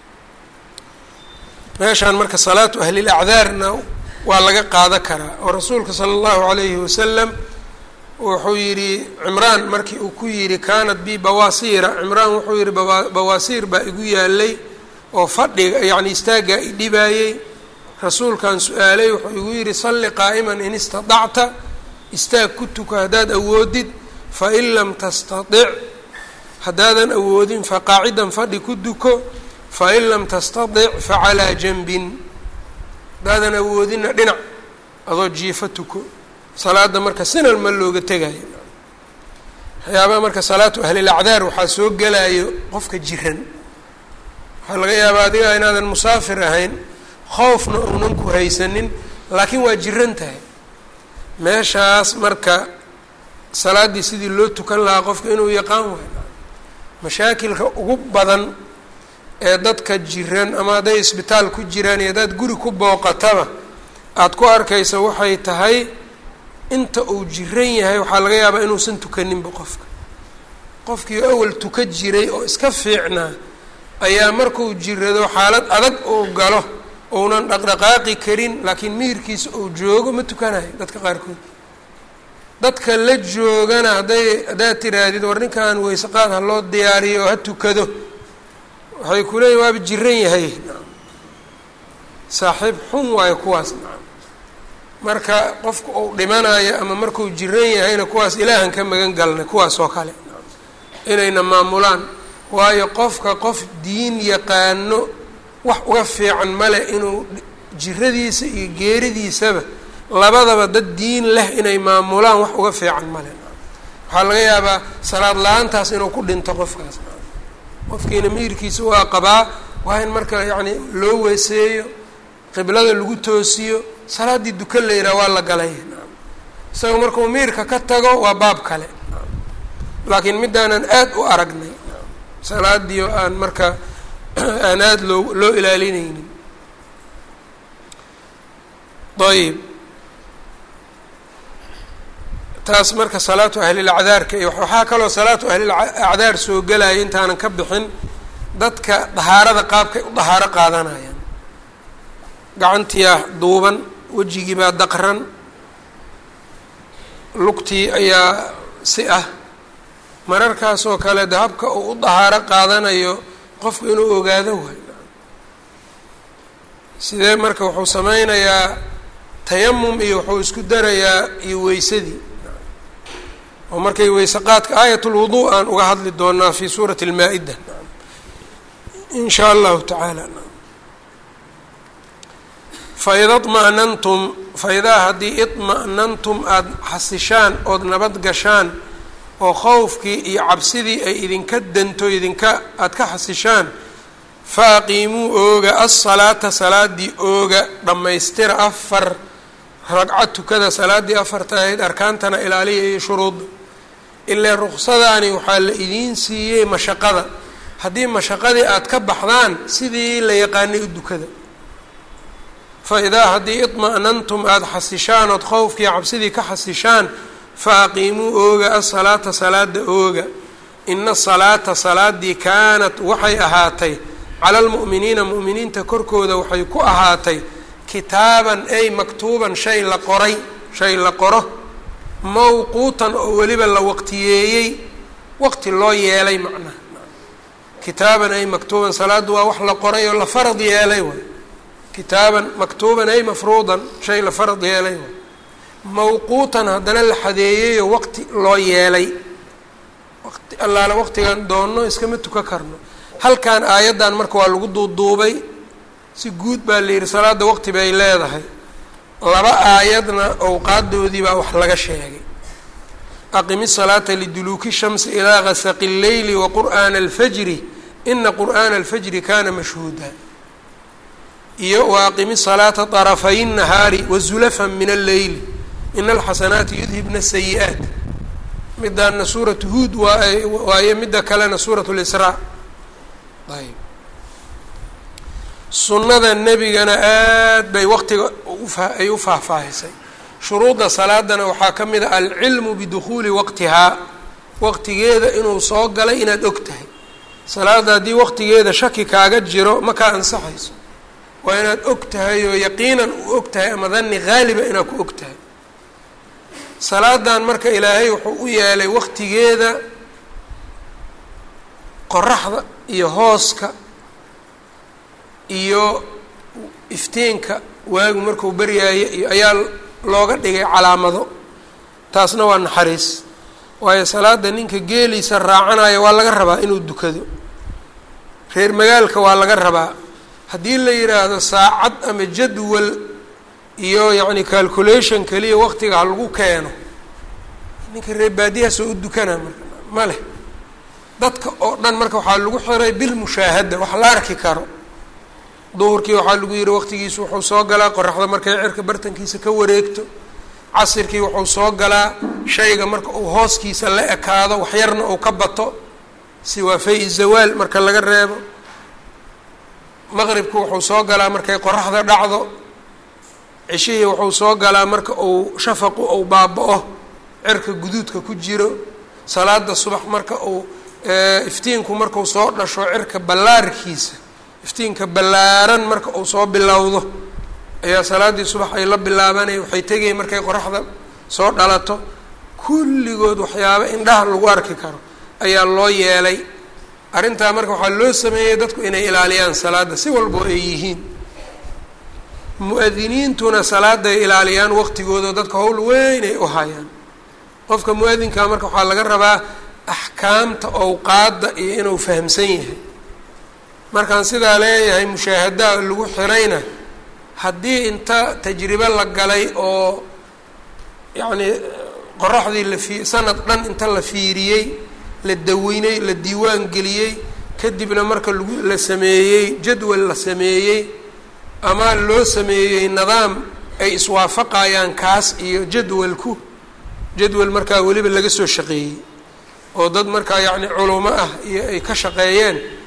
meeshaan marka salaatu ahlilacdaarna waa laga qaada karaa oo rasuulka sala allahu calayhi wasalam wuxuu yidhi cimraan markii uu ku yidhi kaanat bi bawaasiira cimraan wuxuu yidhi bawaasiir baa igu yaalay oo fadhiga yacni istaaggaa i dhibaayey rasuulkan su-aalay wuxuu igu yidhi salli qaa'iman in istadacta istaag ku tuka haddaad awoodid fain lam tastatic haddaadan awoodin faqaacidan fadhi ku duko fain lam tastatic facalaa janbin haddaadan awoodinna dhinac adoo jiifo tuko salaada marka sinan ma looga tegayo waxyaabaha marka salaatu ahlilacdaar waxaa soo gelayo qofka jiran waxaa laga yaabaa adiga inaadan musaafir ahayn khoofna uunan ku haysanin laakiin waa jiran tahay meeshaas marka salaaddii sidii loo tukan lahaa qofka inuu yaqaan waayo mashaakilka ugu badan ee dadka jiran ama hadday isbitaal ku jiraan iyo haddaad guri ku booqataba aada ku arkaysa waxay tahay inta uu jiran yahay waxaa laga yaabaa inuusan tukaninba qofka qofkii awal tuka jiray oo iska fiicnaa ayaa markuu jirado xaalad adag uu galo uunan dhaqdhaqaaqi karin laakiin mihirkiisa uu joogo ma tukanayo dadka qaarkood dadka la joogana hadday haddaad tiraahdid war ninkan weyseqaad ha loo diyaariyo oo ha tukado waxay ku leeyihin waaba jiran yahay saaxiib xun waayo kuwaas marka qofka uu dhimanayo ama markuu jiran yahayna kuwaas ilaahan ka magan galnay kuwaas oo kale inayna maamulaan waayo qofka qof diin yaqaano wax uga fiican male inuu jiradiisa iyo geeridiisaba labadaba dad diin leh inay maamulaan wax uga fiican male waxaa laga yaabaa salaad la-aantaas inuu ku dhinto qofkaas qofkiina miirkiisa waa qabaa waa in marka yacni loo weeseeyo qiblada lagu toosiyo salaaddii dukan la yidhaha waa la galay isaga markuu miirka ka tago waa baab kale laakiin midaanan aada u aragnay salaadii oo aan marka aan aada loo loo ilaalinaynin ayb taas marka salaatu ahlilacdaarka iyo waxaa kaloo salaatu ahlilacdaar soo gelaya intaanan ka bixin dadka dahaarada qaabkay u dahaaro qaadanayaan gacantiyaa duuban wejigii baa daqran lugtii ayaa si ah mararkaasoo kale de habka uu u dahaaro qaadanayo qofku inuu ogaado waay sidee marka wuxuu sameynayaa tayamum iyo wuxuu isku darayaa iyo weysadii oo markay weyse qaadka aayat lwudu aan uga hadli doonaa fi suurati lmaa-ida in shaa allahu tacaala faida طma'nantum faidaa haddii iطma'nantum aada xasishaan ood nabad gashaan oo khowfkii iyo cabsidii ay idinka danto idinka aada ka xasishaan fa aqiimuu ooga alsalaata salaadii ooga dhammaystira afar ragca tukada salaaddii afarta ahayd arkaantana ilaaliya iyo shuruudda ilaa ruksadaani waxaa la idiin siiyey mashaqada haddii mashaqadii aada ka baxdaan sidii la yaqaanay u dukada fa idaa haddii iطma'nantum aada xasishaan ood khowfkii cabsidii ka xasishaan fa aqiimuu ooga asalaata salaada ooga ina asalaata salaadii kaanat waxay ahaatay cala almu'miniina mu'miniinta korkooda waxay ku ahaatay kitaaban ay maktuuban shay la qoray shay la qoro mawquutan oo weliba la waqtiyeeyey waqti loo yeelay macnaha kitaaban ay maktuuban salaaddu waa wax la qoray oo la farad yeelay waay kitaaban maktuuban ay mafruudan shay la farad yeelay waay mawquutan haddana la xadeeyeyoo waqti loo yeelay waqti allaala waqtigan doonno iskama tuka karno halkan aayaddan marka waa lagu duuduubay si guud baa la yidhi salaadda waqti bay leedahay laba aayadna owqaadoodii baa wax laga sheegay aqimi salaata liduluuki shamsi ilaa gasaqi اlleyli wa qur'aana alfajri ina qur'aana alfajri kana mashhuuda iyo wa aqimi salaata طarafay الnahaari wazulafan min alleyli ina alxasanaati yudhibna asayi-aat midaana suuratu huud waa waaye midda kalena suurat lisraa ayb sunnada nebigana aad bay waqtiga ay u faahfaahisay shuruudda salaadana waxaa ka mid a alcilmu bidukhuuli waqtihaa waqtigeeda inuu soo galay inaad og tahay salaadda haddii waqtigeeda shaki kaaga jiro ma kaa ansaxayso waa inaad og tahay oo yaqiinan u og tahay ama danni haaliba inaad ku og tahay salaadan marka ilaahay wuxuu u yeelay waqtigeeda qoraxda iyo hooska iyo iftiinka waagu markuu baryaayo iyo ayaa looga dhigay calaamado taasna waa naxariis waayo salaada ninka geeliisa raacanayo waa laga rabaa inuu dukado reer magaalka waa laga rabaa haddii la yidhaahdo saacad ama jadwal iyo yacni calculation keliya waqtiga ha lagu keeno ninka reer baadiyahaasoo u dukanaa marka ma leh dadka oo dhan marka waxaa lagu xiray bilmushaahada wax la arki karo duhurkii waxaa lagu yihi waqtigiisu wuxuu soo galaa qoraxda markay cirka bartankiisa ka wareegto casirkii wuxuu soo galaa shayga marka uu hooskiisa la ekaado waxyarna uu ka bato si waa fay zawaal marka laga reebo maqribku wuxuu soo galaa markay qoraxda dhacdo ceshihii wuxuu soo galaa marka uu shafaqu uu baaba-o cirka guduudka ku jiro salaada subax marka uu iftiinku markuu soo dhasho cirka ballaarkiisa iftiinka ballaaran marka uu soo bilowdo ayaa salaaddii subax ay la bilaabanaya waxay tegaya markay qoraxda soo dhalato kulligood waxyaabo indhaha lagu arki karo ayaa loo yeelay arrintaa marka waxaa loo sameeyey dadku inay ilaaliyaan salaadda si walbo ay yihiin mu-adiniintuna salaadday ilaaliyaan waqtigooda dadka howl weyn ay u hayaan qofka mu-adinkaa marka waxaa laga rabaa axkaamta owqaadda iyo inuu fahamsan yahay markaan sidaa leeyahay mushaahadaha lagu xirayna haddii inta tajribe la galay oo yacnii qoraxdii la fi sanad dhan inta la fiiriyey la daweynay la diiwaan geliyey kadibna marka lagu la sameeyey jadwal la sameeyey ama loo sameeyey nidaam ay iswaafaqayaan kaas iyo jadwalku jadwal markaa weliba laga soo shaqeeyey oo dad markaa yacni culumo ah iyo ay ka shaqeeyeen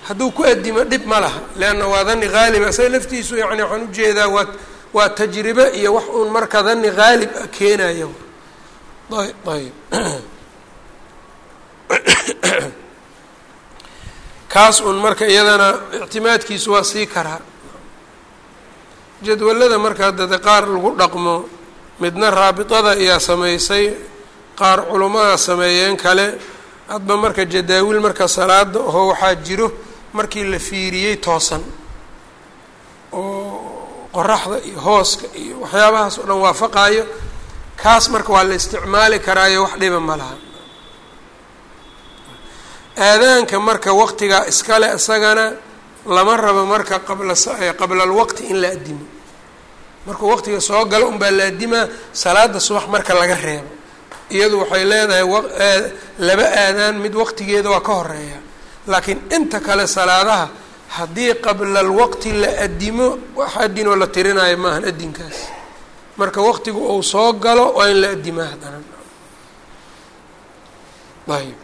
hadduu ku adimo dhib ma laha leanna waa dani haaliba isaga laftiisu yani waxaan ujeedaa waa waa tajribe iyo wax uun marka dani haalib a keenayo ayb ayb kaas un marka iyadana ictimaadkiisu waa sii karaa jadwalada marka dade qaar lagu dhaqmo midna raabitada ayaa samaysay qaar culummada sameeyeen kale hadba marka jadaawil marka salaada oo waxaa jiro markii la fiiriyey toosan oo qoraxda iyo hooska iyo waxyaabahaas oo dhan waafaqaayo kaas marka waa la isticmaali karaayo wax dhiba ma laha aadaanka marka waqtigaa iskale isagana lama rabo marka qabla qabla alwaqti in la addimo markuu waqtiga soo galo unbaa la addimaa salaada subax marka laga reebo iyadu waxay leedahay laba aadaan mid waqtigeeda waa ka horeeya laakiin inta kale salaadaha haddii qabla alwaqti la addimo wax addinoo la tirinayo maahan addinkaas marka waqtigu uu soo galo waa in la addimaa haddana ayb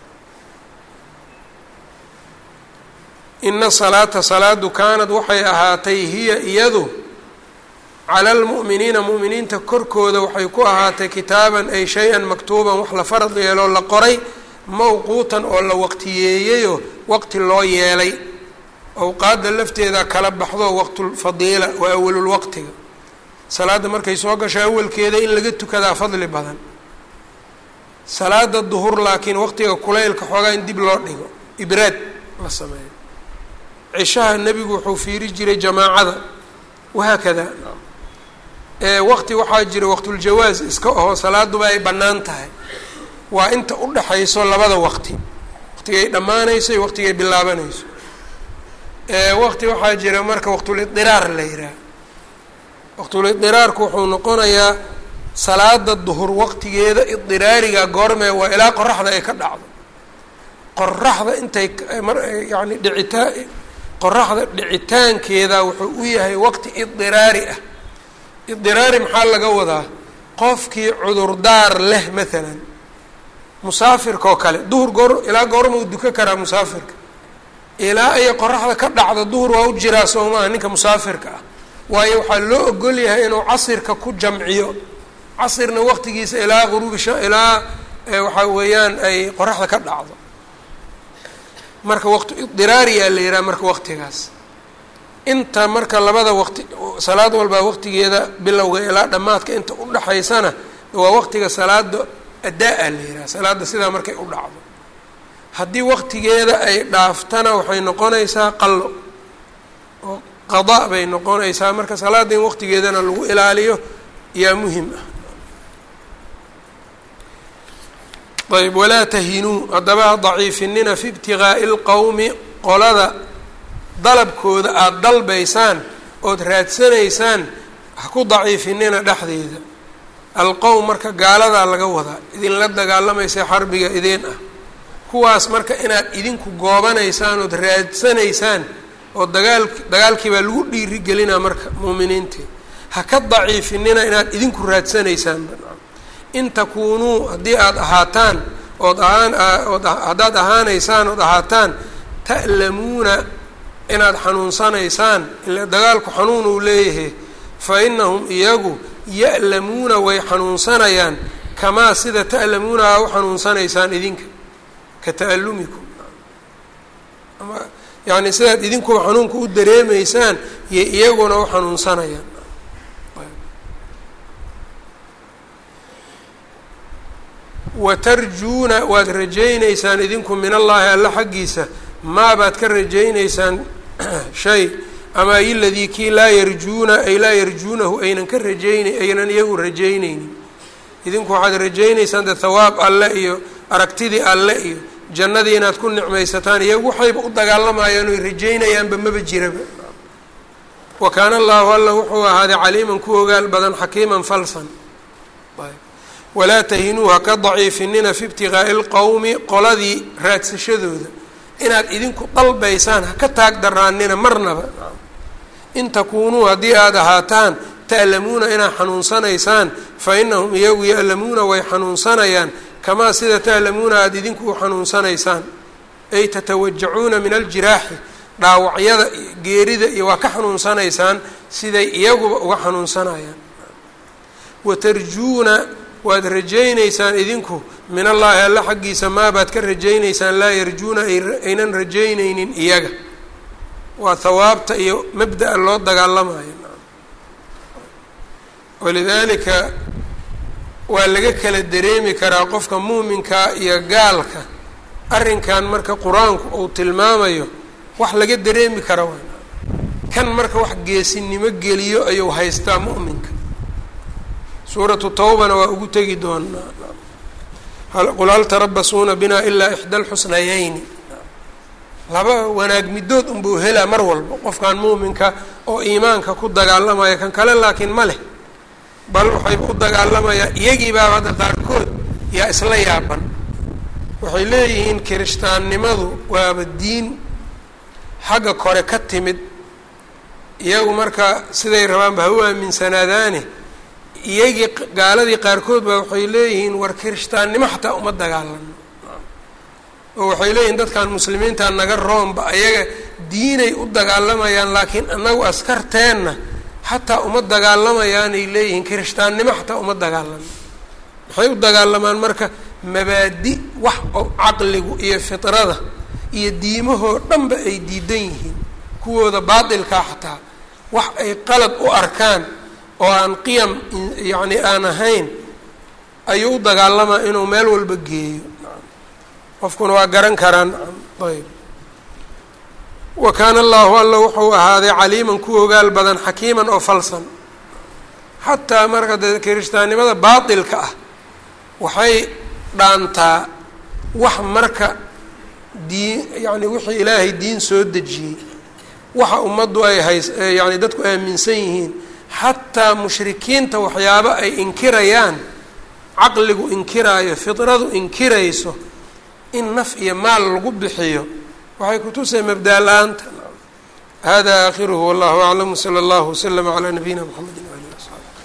ina salaata salaadu kaanad waxay ahaatay hiya iyadu cala almu'miniina mu'miniinta korkooda waxay ku ahaatay kitaaban ay shay-an maktuuban wax la farad yeeloo la qoray mawquutan oo la waqtiyeeyeyoo waqti loo yeelay awqaadda lafteeda kala baxdo waqtulfadiila waa awalulwaqtiga salaadda markay soo gasho awalkeeda in laga tukadaa fadli badan salaada duhur laakiin waqtiga kulaylka xoogaa in dib loo dhigo ibraad la sameeyo cishaha nebigu wuxuu fiiri jiray jamaacada wahaakada waqti waxaa jira waqtuljawaas iska aho salaaduba ay bannaan tahay waa inta u dhaxayso labada waqti waqtigay dhammaanayso iyo waqtigay bilaabanayso waqti waxaa jira marka waqtulidiraar la yihaah waqtulidiraarku wuxuu noqonayaa salaada duhur waqtigeeda idiraariga goormee waa ilaa qoraxda ay ka dhacdo qoraxda intay yani dhicitaa qoraxda dhicitaankeeda wuxuu u yahay waqti idiraari ah idiraari maxaa laga wadaa qofkii cudurdaar leh maalan musaafirka oo kale duhur goor ilaa goormau duka karaa musaafirka ilaa ay qoraxda ka dhacdo duhur waa u jiraa soo maaha ninka musaafirka ah waayo waxaa loo ogol yahay inuu casirka ku jamciyo casirna waqtigiisa ilaa guruubi sha ilaa waxaa weeyaan ay qoraxda ka dhacdo marka waqti idiraariyaa la yihaha marka waqtigaas inta marka labada waqti salaad walbaa waqtigeeda bilowga ilaa dhammaadka inta u dhaxaysana waa waqtiga salaada addaa-a la yihaha salaada sidaa markay u dhacdo haddii waqtigeeda ay dhaaftana waxay noqonaysaa qallo oo qadaa bay noqonaysaa marka salaada in waqtigeedana lagu ilaaliyo yaa muhim ah ayb walaa tahinuu haddaba ha daciifinina fi ibtiqaa'i lqowmi qolada dalabkooda aada dalbaysaan ood raadsanaysaan ha ku daciifinina dhexdeeda alqowm marka gaaladaa laga wadaa idinla dagaalamaysa xarbiga idin ah kuwaas marka inaad idinku goobanaysaan ood raadsanaysaan oo dagaal dagaalkii baa lagu dhiirigelinaa marka muuminiintii ha ka daciifinina inaad idinku raadsanaysaan in takuunuu haddii aada ahaataan ood ahaan ood haddaad ahaanaysaan ood ahaataan ta'lamuuna inaad xanuunsanaysaan ila dagaalku xanuun uu leeyahay fa inahum iyagu ya'lamuuna way xanuunsanayaan kamaa sida ta'lamuuna aa u xanuunsanaysaan idinka ka ta'alumikum ama yacni sidaad idinkuba xanuunka u dareemaysaan iyo iyaguna u xanuunsanayaan watarjuuna waad rajaynaysaan idinku min allaahi alla xaggiisa maa baad ka rajaynaysaan shay ama iladii kii laa yarjuuna ay laa yarjuunahu aynan ka rajayna aynan iyagu rajaynaynin idinku waxaad rajaynaysaan de thawaab alle iyo aragtidii alle iyo jannadii inaad ku nicmaysataan iyagu waxayba u dagaalamayaan oy rajaynayaanba maba jiraba wa kaana allaahu alla wuxuu ahaaday caliiman ku ogaal badan xakiiman falsan walaa tahinuu ha ka daciifinina fi ibtiqaa'i lqowmi qoladii raadsashadooda inaad idinku dalbaysaan ha ka taag daraanina marnaba in takuunuu haddii aada ahaataan ta'lamuuna inaad xanuunsanaysaan fa inahum iyagu ya'lamuuna way xanuunsanayaan kamaa sida ta'lamuuna aada idinku u xanuunsanaysaan ay tatawajacuuna min aljiraaxi dhaawacyada geerida iyo waa ka xanuunsanaysaan siday iyaguba uga xanuunsanayaan watarjuuna waad rajaynaysaan idinku min allaahi alla xaggiisa maabaad ka rajaynaysaan laa yarjuuna aynan rajaynaynin iyaga waa hawaabta iyo mabda'a loo dagaalamayo walidaalika waa laga kala dareemi karaa qofka muuminkaa iyo gaalka arrinkan marka qur-aanku uu tilmaamayo wax laga dareemi kara waa kan marka wax geesinimo geliyo ayuu haystaa mu'minka suuratu tawbana waa ugu tegi doonaa qul hal tarabasuuna binaa ilaa ixda alxusnayayni laba wanaag midood unbuu helaa mar walba qofkan muuminka oo iimaanka ku dagaalamaya kan kale laakiin ma leh bal waxayba u dagaalamayaa iyagii baaba hadda qaarkood yaa isla yaaban waxay leeyihiin kirishtaannimadu waaba diin xagga kore ka timid iyagu marka siday rabaanba ha u aaminsanaadaane iyagii gaaladii qaarkood baa waxay leeyihiin war kirishtaannimo xataa uma dagaalano oo waxay leeyihiin dadkan muslimiinta naga roomba ayaga diinay u dagaalamayaan laakiin annagu askarteenna xataa uma dagaalamayaanay leeyihiin kirishtaannimo xataa uma dagaalamo maxay u dagaalamaan marka mabaadi wax oo caqligu iyo fitrada iyo diimahoo dhanba ay diidan yihiin kuwooda baatilkaa xataa wax ay qalad u arkaan oo aan qiyam yacni aan ahayn ayuu u dagaalamaa inuu meel walba geeyo qofkuna waa garan karaan ayb wa kaana allahu alla wuxuu ahaaday caliiman ku ogaal badan xakiiman oo falsan xataa marka dee kirishtaannimada baatilka ah waxay dhaantaa wax marka diin yacni wixii ilaahay diin soo dejiyey waxa ummaddu ay hays yacni dadku aaminsan yihiin xataa mushrikiinta waxyaabo ay inkirayaan caqligu inkiraayo fidradu inkirayso in naf iyo maal lagu bixiyo waxay kutusay mabdaa la-aanta hada aakhiruhu wallahu aclam wsala allahu waslama calaa nabiyina mxamedi waalihi wasaxbi